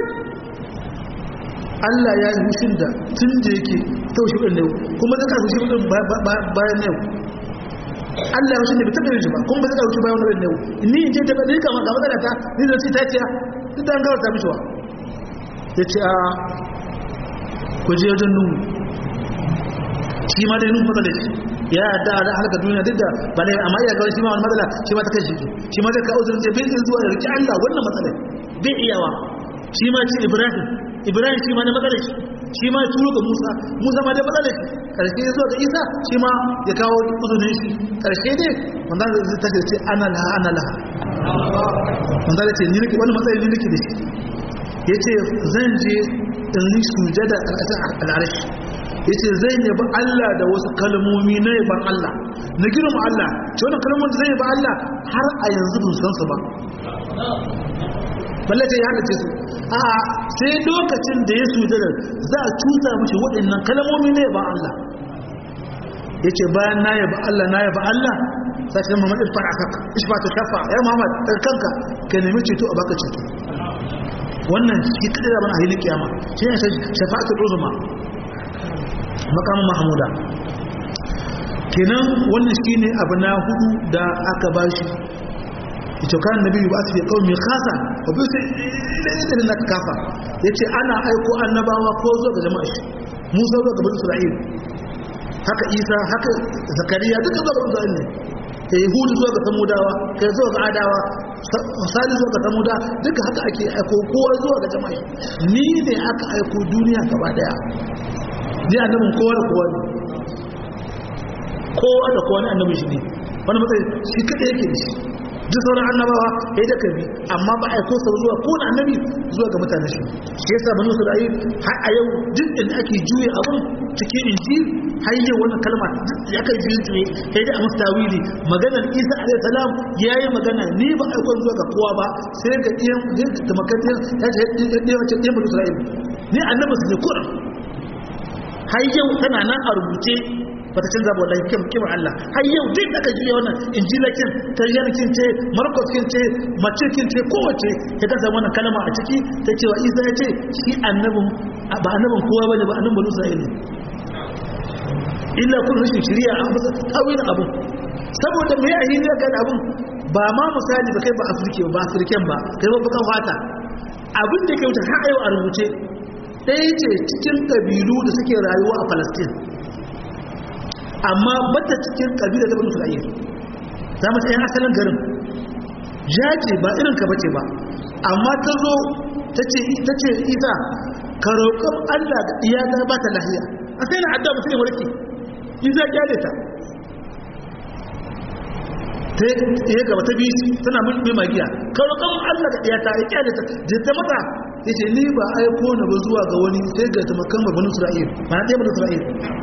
Allah ya yi hushin da tun da yake taushi din ne kuma zai ka hushin din bayan ne Allah ya hushin da bai taɓa yin shi ba kuma ba zai ka hushin bayan wani ne ni in je ta bada kama ga matsala ta ni da ci ta ciya duk da an gawar ta mishi wa yace a ku je wajen nuhu shi ma dai nuhu matsala shi ya yadda a halaka duniya duk da ba ne amma iya kawai shi ma wani matsala shi ma ta kai shi shi ma zai kawo zurin ce bai zai zuwa da rike Allah wannan matsala bai iyawa shi ma ci Ibrahim Ibrahim shi ma na matsala shi shi ma turo ga Musa Musa ma da matsala shi karshe ya zuwa ga Isa shi ma ya kawo uzurin shi karshe dai manzan zai ta ce ana laha ana laha manzan ce ni nake wani matsayi ni nake da shi ya ce zan je in yi sujada a ƙasar al'arashi ya ce zai yabi Allah da wasu kalmomi na yaban Allah na girma Allah ce wani kalmomin da zai yabi Allah har a yanzu bin san su ba balle ce ya halace su a sai lokacin da ya sujada za a cuta mashi waɗannan kalmomi na yaban Allah ya ce bayan na yaba Allah na yaba Allah sai ce Muhammad irfan akaka ishfa ta shafa ya Muhammad daga kanka ka nemi ceto a baka ceto wannan shi kadai da bana a hilin kiyama shi ne shafa'atul uzma makamin mahmuda kenan wannan shine abu na hudu da aka bashi ita kan nabi ba su fi qaumi khasa wa bi sai na kafa yace ana aiko annabawa ko zo ga jama'a shi Musa zo ga bani Isra'il haka Isa haka Zakariya duka zo ga bani Isra'il ne eh Hud zo ga Samudawa kai zo ga Adawa Sali zo ga Samuda duka haka ake aiko kowa zo ga jama'a ni ne aka aiko duniya gaba daya ni annabin kowa da kowa ne kowa da kowa ne annabin shi ne wani matsayi shi kadai yake da shi duk sauran annabawa ya yi da kabi amma ba a kosa zuwa kowane annabi zuwa ga mutane shi shi yasa banu isra'il har a yau duk inda ake juye abun cikin inji har yau wannan kalma ya kai juye juye sai da amsa tawili maganar isa alaihi salam yayi magana ni ba a zuwa ga kowa ba sai ga iyan da makatin ya ce ɗaya wace ɗaya banu isra'il ni annabi su ne kuran har yau tana nan a rubuce bata canza ba wallahi kim kim Allah har yau duk aka juya wannan injila kin tayyana kin ce markos kin ce mace kin ce kowace ta kasa wannan kalma a ciki ta cewa Isa ya ce shi annabin ba annabin kowa bane ba annabin banu Isra'il ne illa kun rashin shari'a an fasa tawil abu saboda me ya yi ga abun ba ma misali ba kai ba afirke ba afirken ba kai ba bakan fata abin da ke wuce har yau a rubuce ɗaya ce cikin ƙabilu da suke rayuwa a Palestine amma bata cikin kabila ta banu isra'il za mu tsaye asalin garin jaje ba irin ka bace ba amma ta zo ta ce isa ka roƙon allah ga iyata ba ta lahiya a sai na adda mutum warke isa kyale ta ta yi gaba ta biyu tana mai magiya ka roƙon allah ga iyata ya kyale ta da ta mata ya ce ni ba aiko na ba zuwa ga wani sai ga tamakan banu isra'il ba na ɗaya banu isra'il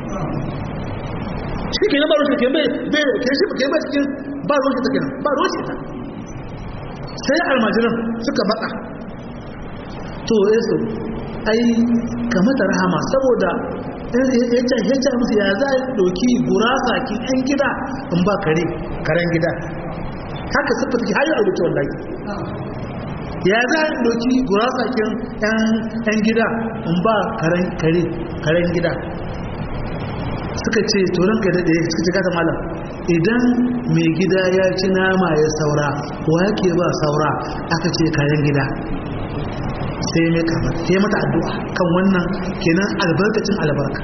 shi ke ba rushe ke bai bai ke shi ke bai cikin ba rushe ta kenan ba rushe ta sai almajiran suka baka to yesu ai kamata rahama saboda ya ce ya ce musu ya za a doki gurasa ki yan gida in ba kare karen gida haka suka take har yi rubuce wallahi ya za a doki gurasa ki yan gida in ba karen kare karen gida suka ce turan ka daɗe suka ce kata malam idan mai gida ya ci nama ya saura wa yake ba saura aka ce kayan gida sai mai kama sai mata addu'a kan wannan kenan albarkacin albarka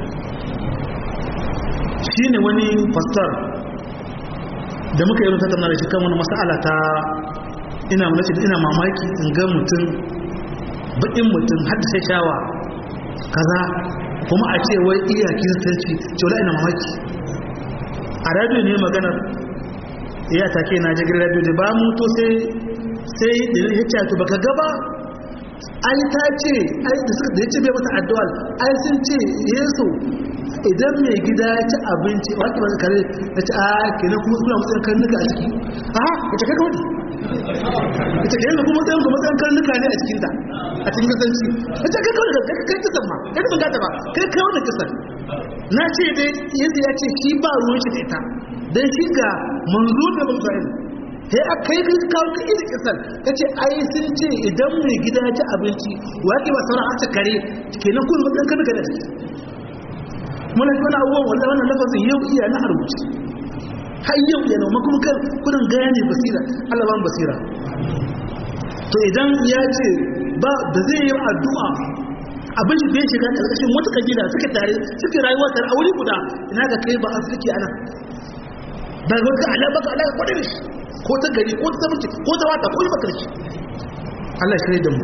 shi ne wani pastor da muka yi tattauna da shi kan wani masala ta ina mulaci da ina mamaki in ga mutum baƙin mutum haddasa shawa kaza kuma a ce wai iya kiristanci ce wala ina mamaki a radio ne maganar iya take na jirgin radio da ba mutu sai sai da ya ce to baka gaba ai ta ce ai da suka da ya ce bai mata addu'a ai sun ce yesu idan mai gida ya ci abinci wake ba kare ya ce a kenan kuma suna matsayin karnuka a ciki a ya ce kai kawai ita ke yanzu kuma tsayin kuma tsayin karnuka ne a cikinta a cikin kasanci ita kai kawai da kai kisan ma kai da gata ba kai kawai da kisan na ce dai yadda ya ce shi ba ruwan shi da ita dan shi ga manzo da musayin sai a kai kai kawo ka iri kisan ka ce ai sun ce idan mai gida ya ci abinci wa ke ba sauran aka kare kenan kuma matsayin karnuka da ciki muna ji wani abubuwan wanda wannan lafazin yau iya na harbuci har yau yana makon kan kudin gane basira Allah ban basira to idan ya ce ba da zai yi addu'a abin shi bai shiga karkashin wata kabila suke tare suke rayuwa tare a wuri guda ina ga kai ba a suke ana ba ga ka ala baka ala kwadin shi ko ta gari ko ta samunci ko ta wata ko yi bakar shi Allah shi da mu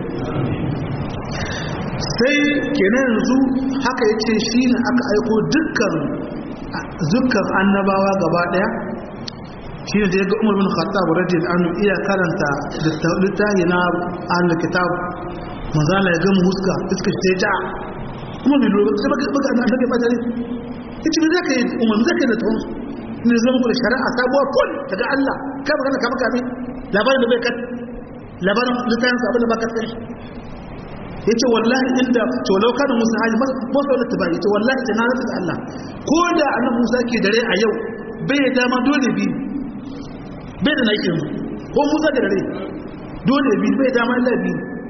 sai kenan yanzu haka yace shi ne aka aiko dukkan dukkan annabawa gaba daya shi ne da ya ga umar bin khattab radiyallahu anhu iya karanta littafi na ahlul kitab manzala ya gama huska iska ce ta kuma bai lura sai baka baka annabi ke bazare yace me zaka yi umar me zaka yi da tawon ne zama ku da shari'a sabuwa kun daga Allah ka magana ka maka labarin da bai kat labarin littafin sa abin da baka tsari yace wallahi inda to law kana musa hali ko sai da tabai yace wallahi ta na da Allah ko da annabi Musa ke dare a yau bai da dama dole bi bai da nake ko Musa da dare dole bi bai da dama Allah bi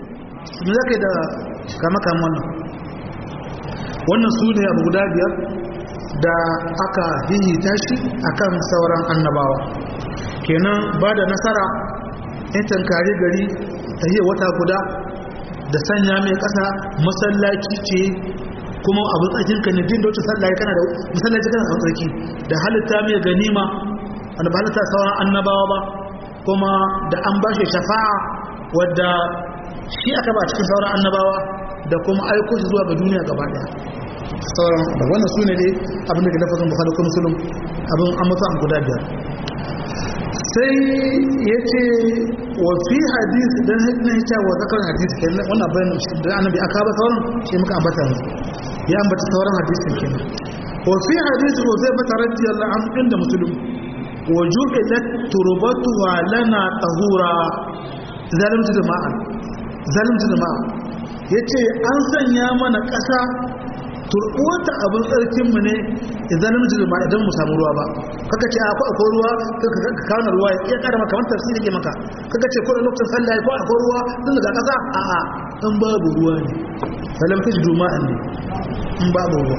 me za ka yi da kama kama wannan wannan su ne abu guda biyar da aka hihita shi akan sauran annabawa kenan ba da nasara in tankari gari ta yi wata guda da sanya mai ƙasa masallaci ce kuma abin tsakin ka ne din da wata sallaye kana da masallaci kana da tsarki da halitta mai ganima wanda ba halitta sauran annabawa ba kuma da an ba shi shafa'a wadda shi aka ba cikin sauran annabawa da kuma aiko shi zuwa ga duniya gaba daya sauran da wannan su ne dai abin da ke lafazin bukhari ko musulun abin an mutu an guda biyar sai ya ce wa fi hadisi don na hita wa zakar hadisi ke wannan bayan da annabi aka ba sauran shi muka ambata ne ya ambata sauran hadisin kenan wa fi hadisi wa zai bata radiyallahu anhu inda musulun wa ju'ilat turbatuha lana tahura zalimtu jama'a zalimtu jama'a yace an sanya mana ƙasa turbuwata abin tsarkinmu ne idan namiji da idan mu samu ruwa ba kaka ce akwai akwai ruwa ka kawo ruwa ya kada maka kamar tafsiri ke maka kaka ce kodin lokacin sallah ko akwai ruwa tun daga kasa a a in babu ruwa ne salam ta juma ne in babu ruwa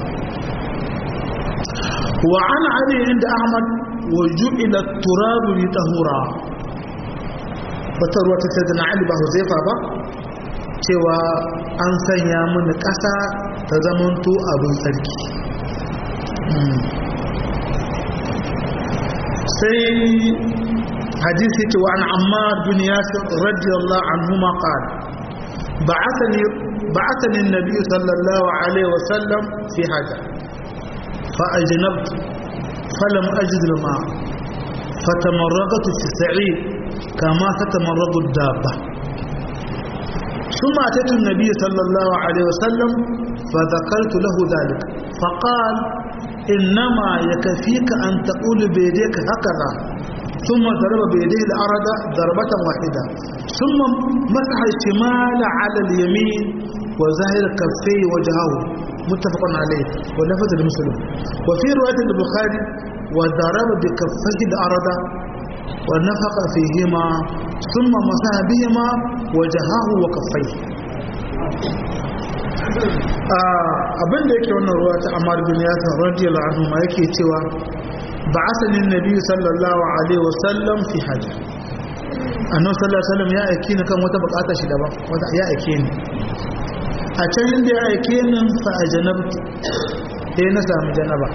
wa an ali inda ahmad wa ju'ila turabu li tahura wata ruwa ta sayyidina ali ba huzaifa ba cewa an sanya mini ƙasa ta zamanto abin tsarki sai hadisi ce wa an ammar bin yasir radiyallahu anhuma qala بعثني بعثني النبي صلى الله عليه وسلم في حاجة فأجنبت فلم أجد الماء فتمرغت في السعيد كما تتمرغ الدابة ثم أتيت النبي صلى الله عليه وسلم فذكرت له ذلك فقال إنما يكفيك أن تقول بيديك هكذا ثم ضرب بيديه الأرض ضربة واحدة ثم مسح الشمال على اليمين وظهر كفيه وجهه متفق عليه ولفظ المسلم وفي رواية البخاري وضرب بكفيه الأرض ونفق فيهما ثم مسح بهما وجهه وكفيه abin da yake wannan ruwa ta Ammar bin Yasir radiyallahu anhu ma yake cewa ba'athani an-nabi sallallahu alaihi wasallam fi haja annabi sallallahu alaihi wasallam ya aike ni kan wata bukata shi daban wata ya aike ni a can inda ya aike ni fa ajanabtu sai na samu janaba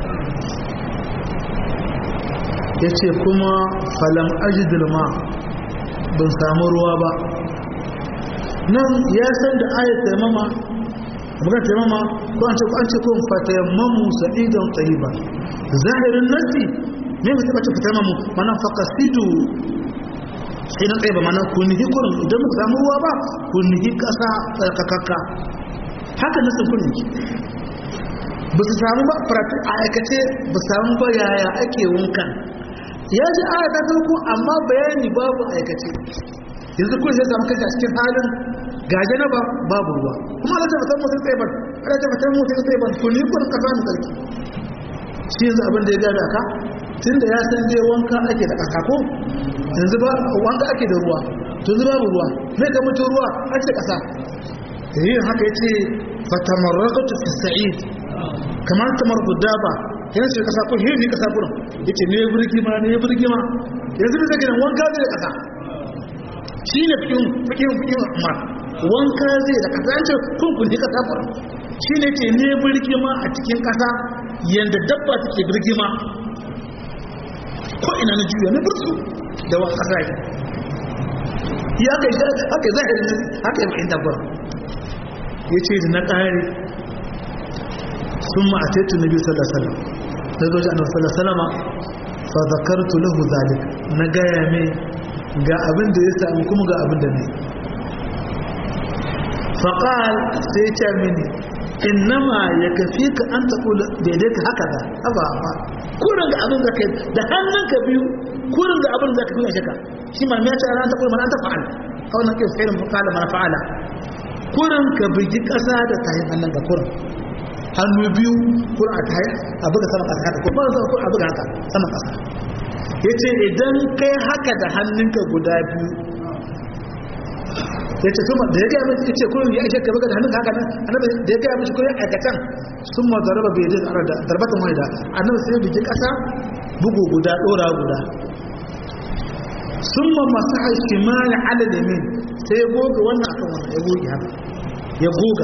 yace kuma falam ajidul ma ban samu ruwa ba nan ya san da ayat taimama bukan taimama ko an ce ko an ce ko fatayammamu sa'idan tayyiba zahirin nasi me mutum ce fatayammamu mana faqasidu sai na tsaye ba mana ku nihi kurin idan muka samu ruwa ba ku nihi kasa tsarkakakka haka nasin kun yake ba su samu ba a aikace ba su samu ba yaya ake wankan ya ji aya ta farko amma bayani babu aikace yanzu kun sai samu kanka cikin halin gaje na babu ruwa kuma Allah ta fatan mutum tsaye ban Allah ta fatan mutum tsaye ban kun yi kun kasa mu sarki shi yanzu abin da ya gada ka tunda ya san dai wanka ake da kasa ko yanzu ba wanka ake da ruwa to yanzu babu ruwa me ka mutu ruwa ake kasa yin haka yace fatamarraqtu fi sa'id kamar tamar gudaba yana ce kasa ko hirni kasa kurin yace ne burgi ma ne burgi ma yanzu da kake wanka zai da kasa shi ne fikin fikin fikin amma wanka zai da kasa yace kun kun kasa kurin shi ne ce ne burgi ma a cikin kasa yanda dabba take burgi ma ko ina na juya na bursu da wani kasa ne ya kai shi haka zahirin haka yi ma'in dabbar ya ce da na ƙari sun ma'ataitu na biyu sallasallam na zoji a nasallasalama fa zakartu lahu zalik na gaya mai ga abin da ya sami kuma ga abin da ne faƙal sai ce mini innama ya kafi ka an taɓo daidai ka haka da haba ba kurin ga abin da ka da hannun ka biyu kurin ga abin da ka fi shaka shi ma ya ce ran ta kurin mana ta fa'al a wannan kai sai mu kala mana fa'ala kurin ka bigi ƙasa da tayin hannun ka kurin hannu biyu kurin a tayin a buga sama ƙasa haka kuma zan kurin a buga haka sama ƙasa ya ce idan kai haka da hannunka guda biyu ya ce kuma da ya gaya mai ya ce kullum ya ishe ka buga da hannun haka nan annabi da ya gaya mishi kullum aikatan sun ma zaraba bai da arada darbatan waida annabi sai bigi kasa bugu guda dora guda sun ma masu haishimani ala da min sai ya goga wannan akan wannan ya goge haka ya goga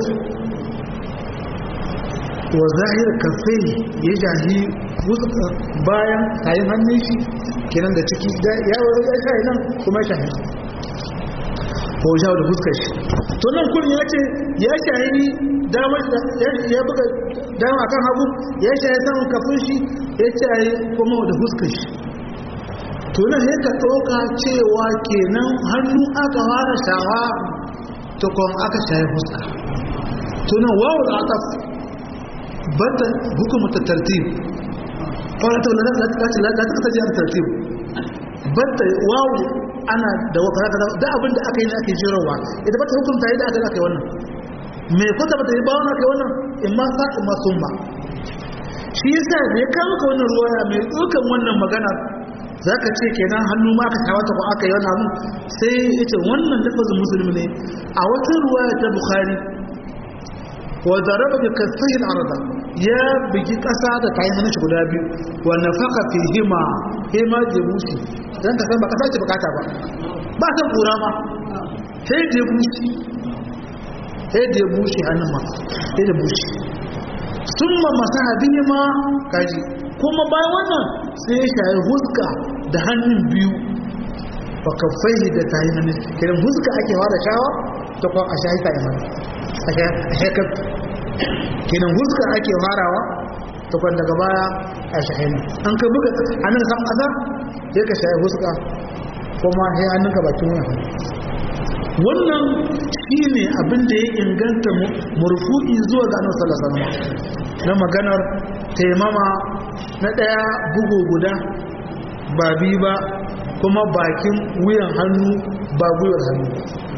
wa zahir kafai ya jahi bayan kayan hannun shi kenan da ciki ya wuri ya shahi nan kuma ya shahi ko jawo da fuskar shi to nan kullum ya ce ya shahi damar ya buga dama kan hagu ya shahi saman kafin shi ya shahi kuma da fuskar shi to nan sai ka ɗauka cewa kenan hannu aka fara shawa to kuma aka shahi fuska to nan wawul ataf bata hukumta tartib fara la la la la ta ji tartib bata wawu ana da wakara kaza da abin da aka yi ake jirowa idan bata hukunta yadda aka aka yi wannan me kwata bata yi bawon aka yi wannan in ma sa in ma sun ba shi yasa da ya kawo ka wannan ruwaya mai tsokan wannan magana za ka ce kenan hannu ma aka tawata ko aka yi wannan abin sai ya ce wannan lafazin musulmi ne a wata ruwaya ta bukhari wa daraba bi kasfihi al-arda ya bigi kasa da kayan hannun shi guda biyu wa nafaka fi hima hima jebusi dan ka san ba kasa ce bukata ba ba san kura ma sai jebusi sai jebusi hannun ma sai jebusi summa masaha bihima kaji kuma bayan wannan sai ya shayi huska da hannun biyu wa kaffaihi da tayin hannun kiran huska ake fara shawa ta kuma a shayi tayin hannun a shekar kenan huska ake farawa tukwan daga baya a shahini an ka buga hannun kan ƙasa sai ka shayi huska kuma sai hannunka bakin wuyan wannan shi ne abin da ya inganta murfu'i zuwa ga annabi sallallahu alaihi wasallam na maganar taimama na ɗaya bugu guda ba bi ba kuma bakin wuyan hannu ba gwiwar hannu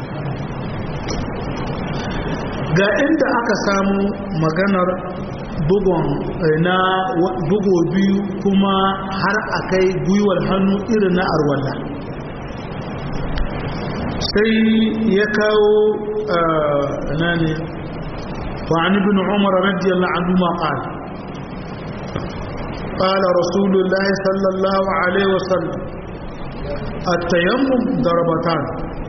ga inda aka samu maganar bugon na bugo biyu kuma har akai gwiwar hannu irin na arwalla sai ya kawo na ne وعن ابن عمر رضي الله عنهما قال قال رسول الله صلى الله عليه وسلم التيمم ضربتان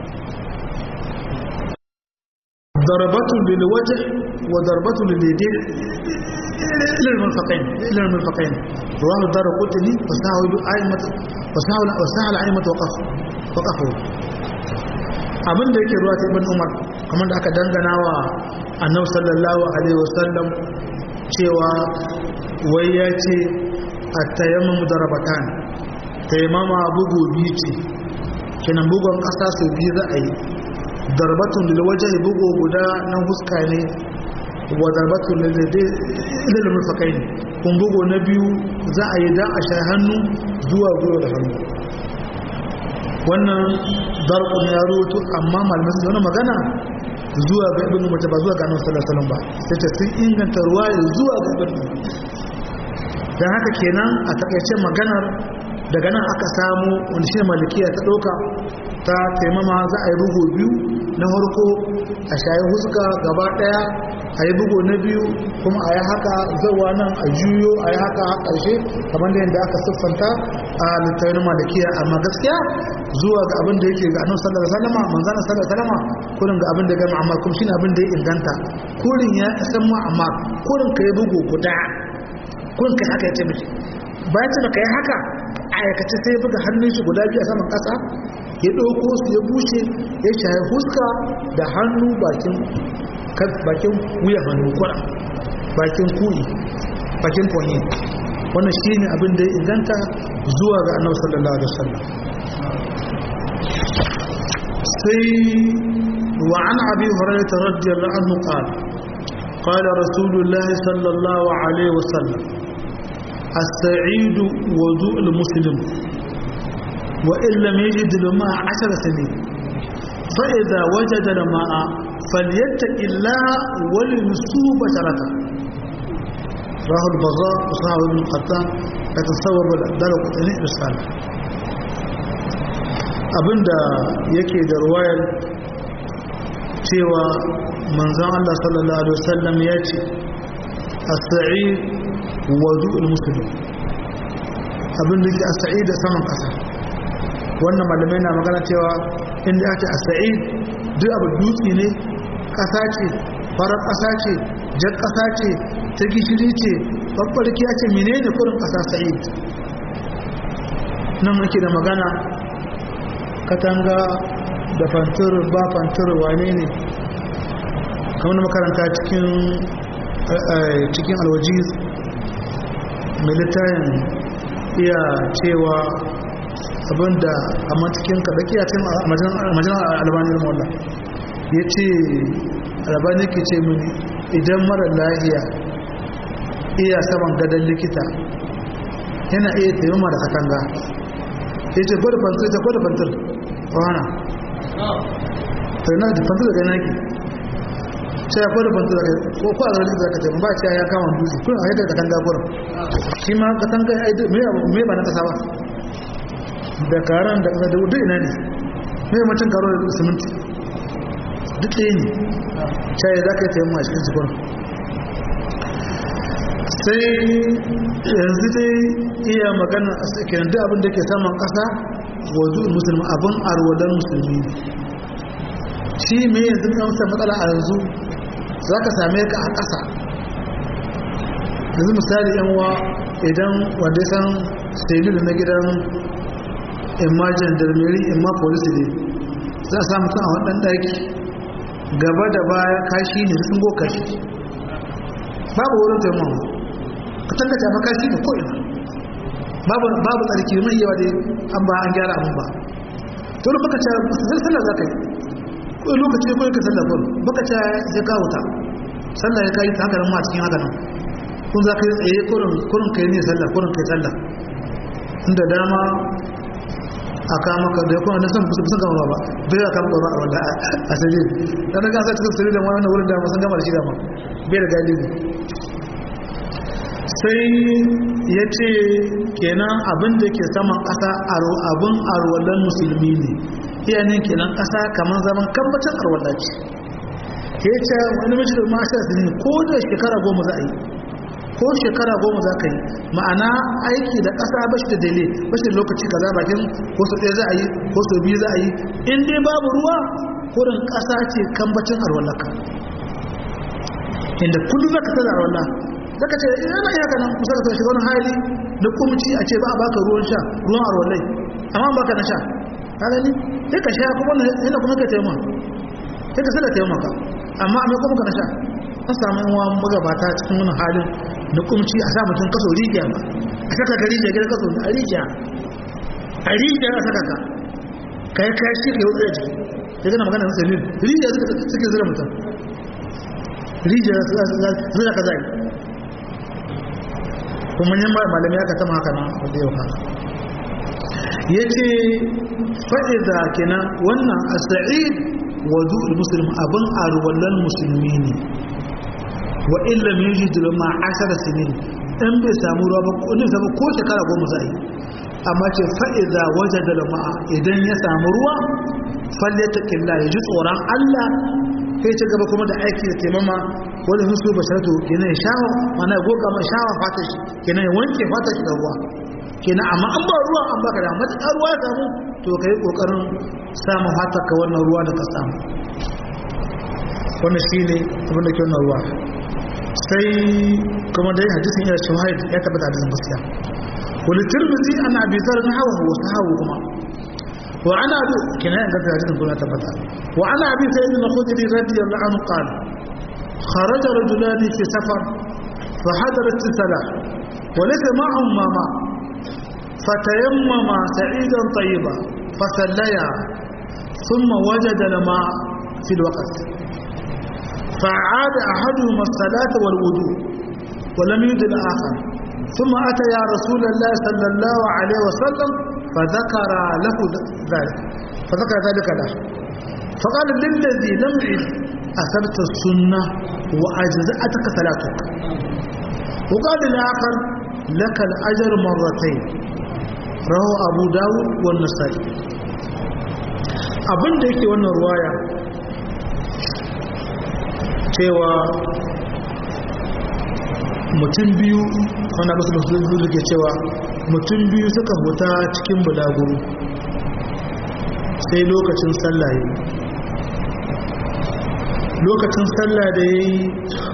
ضربة للوجه وضربة لليدين إلى المرفقين إلى المرفقين رواه الدار قطني وسهل أئمة وسهل وسهل أئمة وقف وقفوا abin da yake ruwa ta ibn umar kamar da aka dangana wa annabi sallallahu alaihi wasallam cewa wai ya ce at-tayammum darabatan tayammama bugu biyu ce kenan bugun kasa su biyu za a yi darbatun lil wajhi bugu guda na huska ne wa darbatun lil murfaqain kun bugu na biyu za a yi da a sha hannu zuwa gwiwa da hannu wannan darqun ya rutu amma malamin sun magana zuwa ga ibn mace ba zuwa ga annabi sallallahu alaihi wasallam ba sai ta sun inganta ruwaya zuwa ga ibn dan haka kenan a takaice maganar daga nan aka samu wanda shi malikiya ta doka ta taimama za a yi bugu biyu na harko a shayi huska gaba daya a yi bugu na biyu kuma a yi haka zawa nan a juyo a yi haka a ƙarshe kamar da yadda aka siffanta a littattafin malikiya amma gaskiya zuwa ga abin da yake ga annabi sallallahu alaihi wasallam manzon sallallahu alaihi wasallam kurin ga abin da ga amma kuma shine abin da ya inganta kurin ya san mu amma kurin ka yi bugu guda kurin kai haka ya ce miki bayan ce ka yi haka aikace sai buga hannun shi guda biyu a saman ƙasa ya ɗauko su ya bushe ya shaye huska da hannu bakin bakin wuyan hannu kwara bakin kuyi bakin konye wannan shi ne abin da ya inganta zuwa ga annabi sallallahu alaihi wasallam sai wa an abi hurairah radiyallahu anhu qala قال رسول الله صلى الله عليه وسلم السعيد وضوء المسلم وإن لم يجد الماء عشر سنين فإذا وجد الماء فليتق الله وليصوب بشرته راه البغاء وصحابه ابن القطان يتصور دار قطني رسالة abinda yake da ruwayar cewa manzon Allah sallallahu alaihi wasallam ya ce as-sa'id wudu'ul muslim abin da ke as-sa'id da saman kasa wannan malamai na magana cewa inda ake as-sa'id duk abu dutse ne kasa ce farar kasa ce jar kasa ce ta gishiri ce babbarki ya ce menene kurin kasa sa'id nan ake da magana katanga da fantur ba fantur wane ne kamar na makaranta cikin cikin alwajiz mai littayin iya cewa abinda a matakin kaɗaƙi a cikin majalar albanin wallah ya ce albani ke ce mini idan mara lahiya iya saman gadon likita yana iya taimama da katanga ya ce gwada fantur ta gwada fantur wana sai na da fantur daga naki sai ya gwada fantur daga ko ko a zarar da ka ce ba ce ya kama dutse kun a yadda katanga gurin shi ma katanga ya yi mai ba na kasa ba da karan da kasa da wudu ina ne mai mutum karo da siminti duk ɗaya ne sai za ka yi taimama a cikin cikin sai yanzu dai iya magana a tsakiyan duk abin da ke saman ƙasa wazu musulmi abin arwadar musulmi shi mai yanzu kamsa matsala a yanzu za ka same ka a ƙasa yanzu misali yanwa idan wanda san stelu na gidan imma jandarmeri imma polisi ne za a samu kan a waɗanda ɗaki gaba da baya kashi ne sun go kashi babu wurin taimawa ka tallace makashi da ko'ina babu tsarki mai yawa dai an ba an gyara abin ba to da baka ce sai sallah za ka yi ko lokaci ko ka sallah ko baka ce ya kawo ta sallah ya kai ta haka ma cikin haka nan kun za ka yi tsaye kurin kurin kai ne sallah kurin kai sallah inda dama a kama ka da kuma na san kusa kusa gama ba bai aka maka ba a wanda a sirri dan daga sa cikin sirri da wannan wurin da sun gama da shi da ma bai da galibi sai ya ce kenan abin da ke saman ƙasa abin arwallon musulmi ne iyanin kenan ƙasa kamar zaman kambacin arwallah ce ya ce wani mace da mashi da ne ko da shekara goma za a yi ko shekara goma za ka yi ma'ana aiki da ƙasa ba shi da dele ba shi da lokaci kaza bakin ko su ɗaya za a yi ko su biyu za a yi in dai babu ruwa kurin ƙasa ce kambacin arwallaka inda kullum za ka tada arwallah daga ce yana iya kana kusa da shiga wani hali da kumci a ce ba a baka ruwan sha ruwan arwallai amma baka na sha ka gani sai ka sha kuma yana kuma ka taimaka sai ka sada taimaka amma a mai kuma ka na sha an samu yawa magabata cikin wani halin da kumci a sa mutum kaso rijiya ba a saka ka rijiya gidan kaso a rijiya a rijiya a saka ka ka yi kashi ka yi wutsar jiki ya gana magana na sanin rijiya suke zira mutum rijiya zira ka zai kuma yin malami aka tama haka nan wanda yau haka ya ce fa'iza kenan wannan a sa'id wadu musulun abin arwallon musulmi ne wa illa mai yi ma ashara sinin in bai samu ruwa ba ko samu ko shekara goma za a yi amma ce fa'iza waje da lama'a idan ya samu ruwa falle ta killa ya ji tsoron allah sai ci gaba kuma da aiki da taimama wani husu ba sharatu kenan ya shawa mana ya goga mai shawa fata shi kenan ya wanke fata shi da ruwa kenan amma an ba ruwa an baka da matuƙar ruwa ya samu to ka yi ƙoƙarin samun fata ka wannan ruwa da ka samu wannan shi ne abin da ke wannan ruwa sai kuma dai hadisin ya shahid ya tabbata hadisin gaskiya wani tirmidhi ana abi zar na hawa wasu hawa kuma وعن أبي كناية قد هذه كلها تبتا وعن أبي سيد الخدري رضي الله عنه قال خرج رجلان في سفر فحضرت الصلاة وليس معهم ماما فتيمما سعيدا طيبا فصليا ثم وجد الماء في الوقت فعاد أحدهما الصلاة والوضوء ولم يجد الآخر ثم أتى يا رسول الله صلى الله عليه وسلم فذكر له ذلك فذكر ذلك له فقال للذي لم يعد أثبت السنة وأجزأتك صلاتك وقال الآخر لك الأجر مرتين رواه أبو داود والنسائي abin da yake wannan ruwaya cewa mutum biyu wanda basu basu da ke cewa mutum biyu suka huta cikin bulaguro sai lokacin sallah yi lokacin sallah da ya yi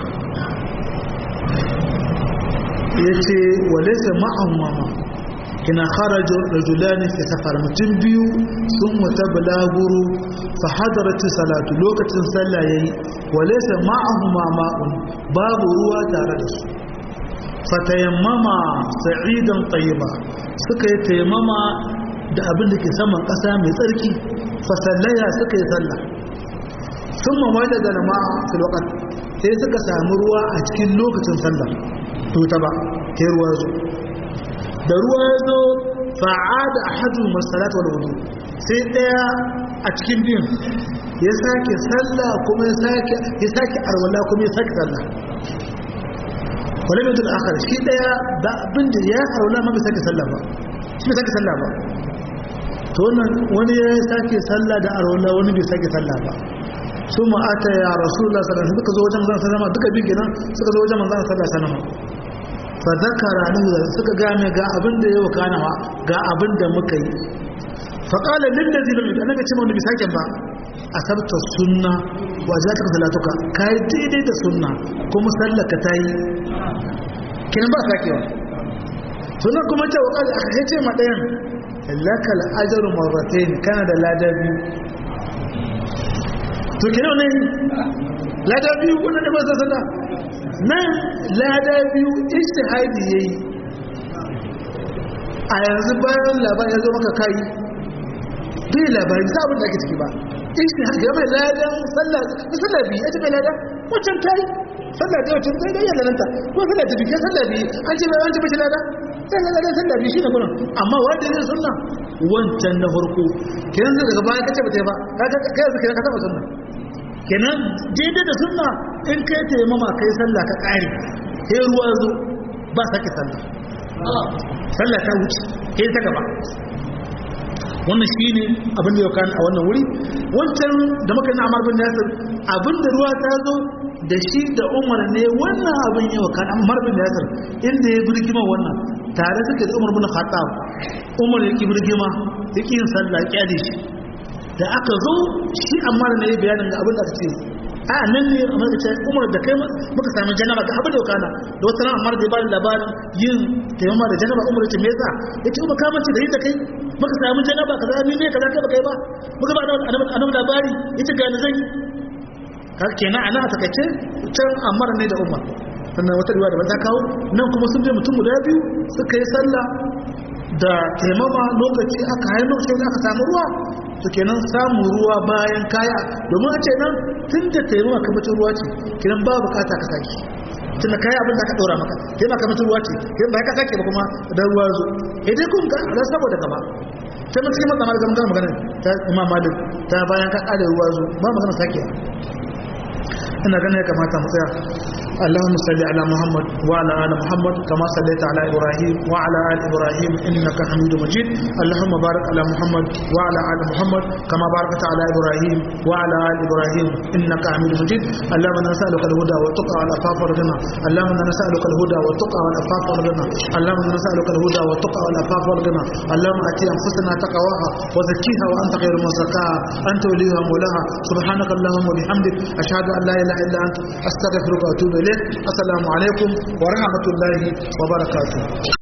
ya ce walaisa ma'an mama ina kharaja rajulani fi safar mutum biyu sun wata bulaguro fa hadarati salatu lokacin sallah yayi walaysa ma'ahuma ma'un babu ruwa tare da su fatayammama sa'idan tayyiba suka yi tayammama da abin da ke saman ƙasa mai tsarki fa sallaya suka yi sallah thumma wajada ma'a fil waqt sai suka samu ruwa a cikin lokacin sallah to ta ba sai ruwa zo da ruwa ya zo fa'ada ahadu masalat wal wudu sai daya a cikin biyun ya sake sallah kuma ya sake ya sake arwala kuma ya sake sallah wala mai duk akhar shi daya da abin da ya arwala ma bai sake sallah ba shi bai sake sallah ba to wannan wani ya sake sallah da arwala wani bai sake sallah ba su ma'ata ya rasulullah sallallahu alaihi wasallam suka zo wajen manzon sallama duka bin kenan suka zo wajen manzon sallallahu alaihi wasallam fa zakara lahu suka game ga abin da ya wakana wa ga abin da muka yi fa qala lil ladzi lam yu'min annabi ce mun bi saken ba asabta sunna wa zaka salatuka kai daidai da sunna kuma sallaka tayi kinan ba sakewa sunan kuma ce wa qala aka ce ma dayan lakal ajru marratayn kana da lada biyu to kinan ne lada biyu wannan da ba sallah nan lada biyu ijtihadi yayi a yanzu bayan labari ya zo maka kai bai labari za abin da ake ciki ba ijtihadi ya mai ladan sallah sallah biyu ya ce bai ladan wancan kai sallah da wancan kai da yana nan ta ko sallah ta biyu sallah biyu an ce bai an ce bai lada sai ga ladan sallah biyu shine gurin amma wanda ne sunna wancan na farko kenan daga baya kace ba ta ba kaga kai yanzu kenan ka saba sunna kenan daidai da sunna in kai taimama kai sallah ka kare sai ruwa zo ba sake sallah sallah ta wuce sai ta gaba wannan shi ne abin da ya kan a wannan wuri wancan da muka yi amar bin yasir abin da ruwa ta zo da shi da umar ne wannan abin ya wa kan amar bin yasir inda ya birgima wannan tare suke da umar bin khattab umar ya ki birgima ya ki yin sallah ya kyale shi da aka zo shi amma da yi bayanin ga abin da aka ce a nan ne a maka ce umar da kai muka sami janaba ga abin da kana da wasu ran amma da ya bani labarin yin taimama da janaba umar ya ce me yasa ya ce umar kamar ce da yi da kai muka sami janaba kaza ni ne kaza kai ba kai ba muka ba annabi labari ya ce gani zan yi kaga kenan a nan a takaice can amara ne da umar sannan wata riwa da ba ta kawo nan kuma sun je mutum guda biyu suka yi sallah da taimama lokaci aka haini lokacin aka samu ruwa to kenan samun ruwa bayan kaya domin a ce nan tun da taimama kamacin ruwa ce kenan ba bukata ka sake tun da kaya abin da aka ɗora maka taimama kamacin ruwa ce kenan ba ka sake ba kuma da ruwa zo idan kun ga ala saboda gaba sai mutum yi matsamar gama gama maganin ta imam malik ta bayan ka ƙada ruwa zo ba magana sake ina ganin ya kamata mu tsaya اللهم صل على محمد وعلى ال محمد كما صليت على ابراهيم وعلى ال ابراهيم انك حميد مجيد اللهم بارك على محمد وعلى ال محمد كما باركت على ابراهيم وعلى ال ابراهيم انك حميد مجيد اللهم نسالك الهدى والتقى والعفاف والغنى اللهم نسالك الهدى والتقى والعفاف والغنى اللهم نسالك الهدى والتقى والعفاف والغنى اللهم اتي انفسنا تقواها وزكيها وانت خير من زكاها انت وليها مولاها سبحانك اللهم وبحمدك اشهد ان لا اله الا انت استغفرك واتوب اليك السلام عليكم ورحمة الله وبركاته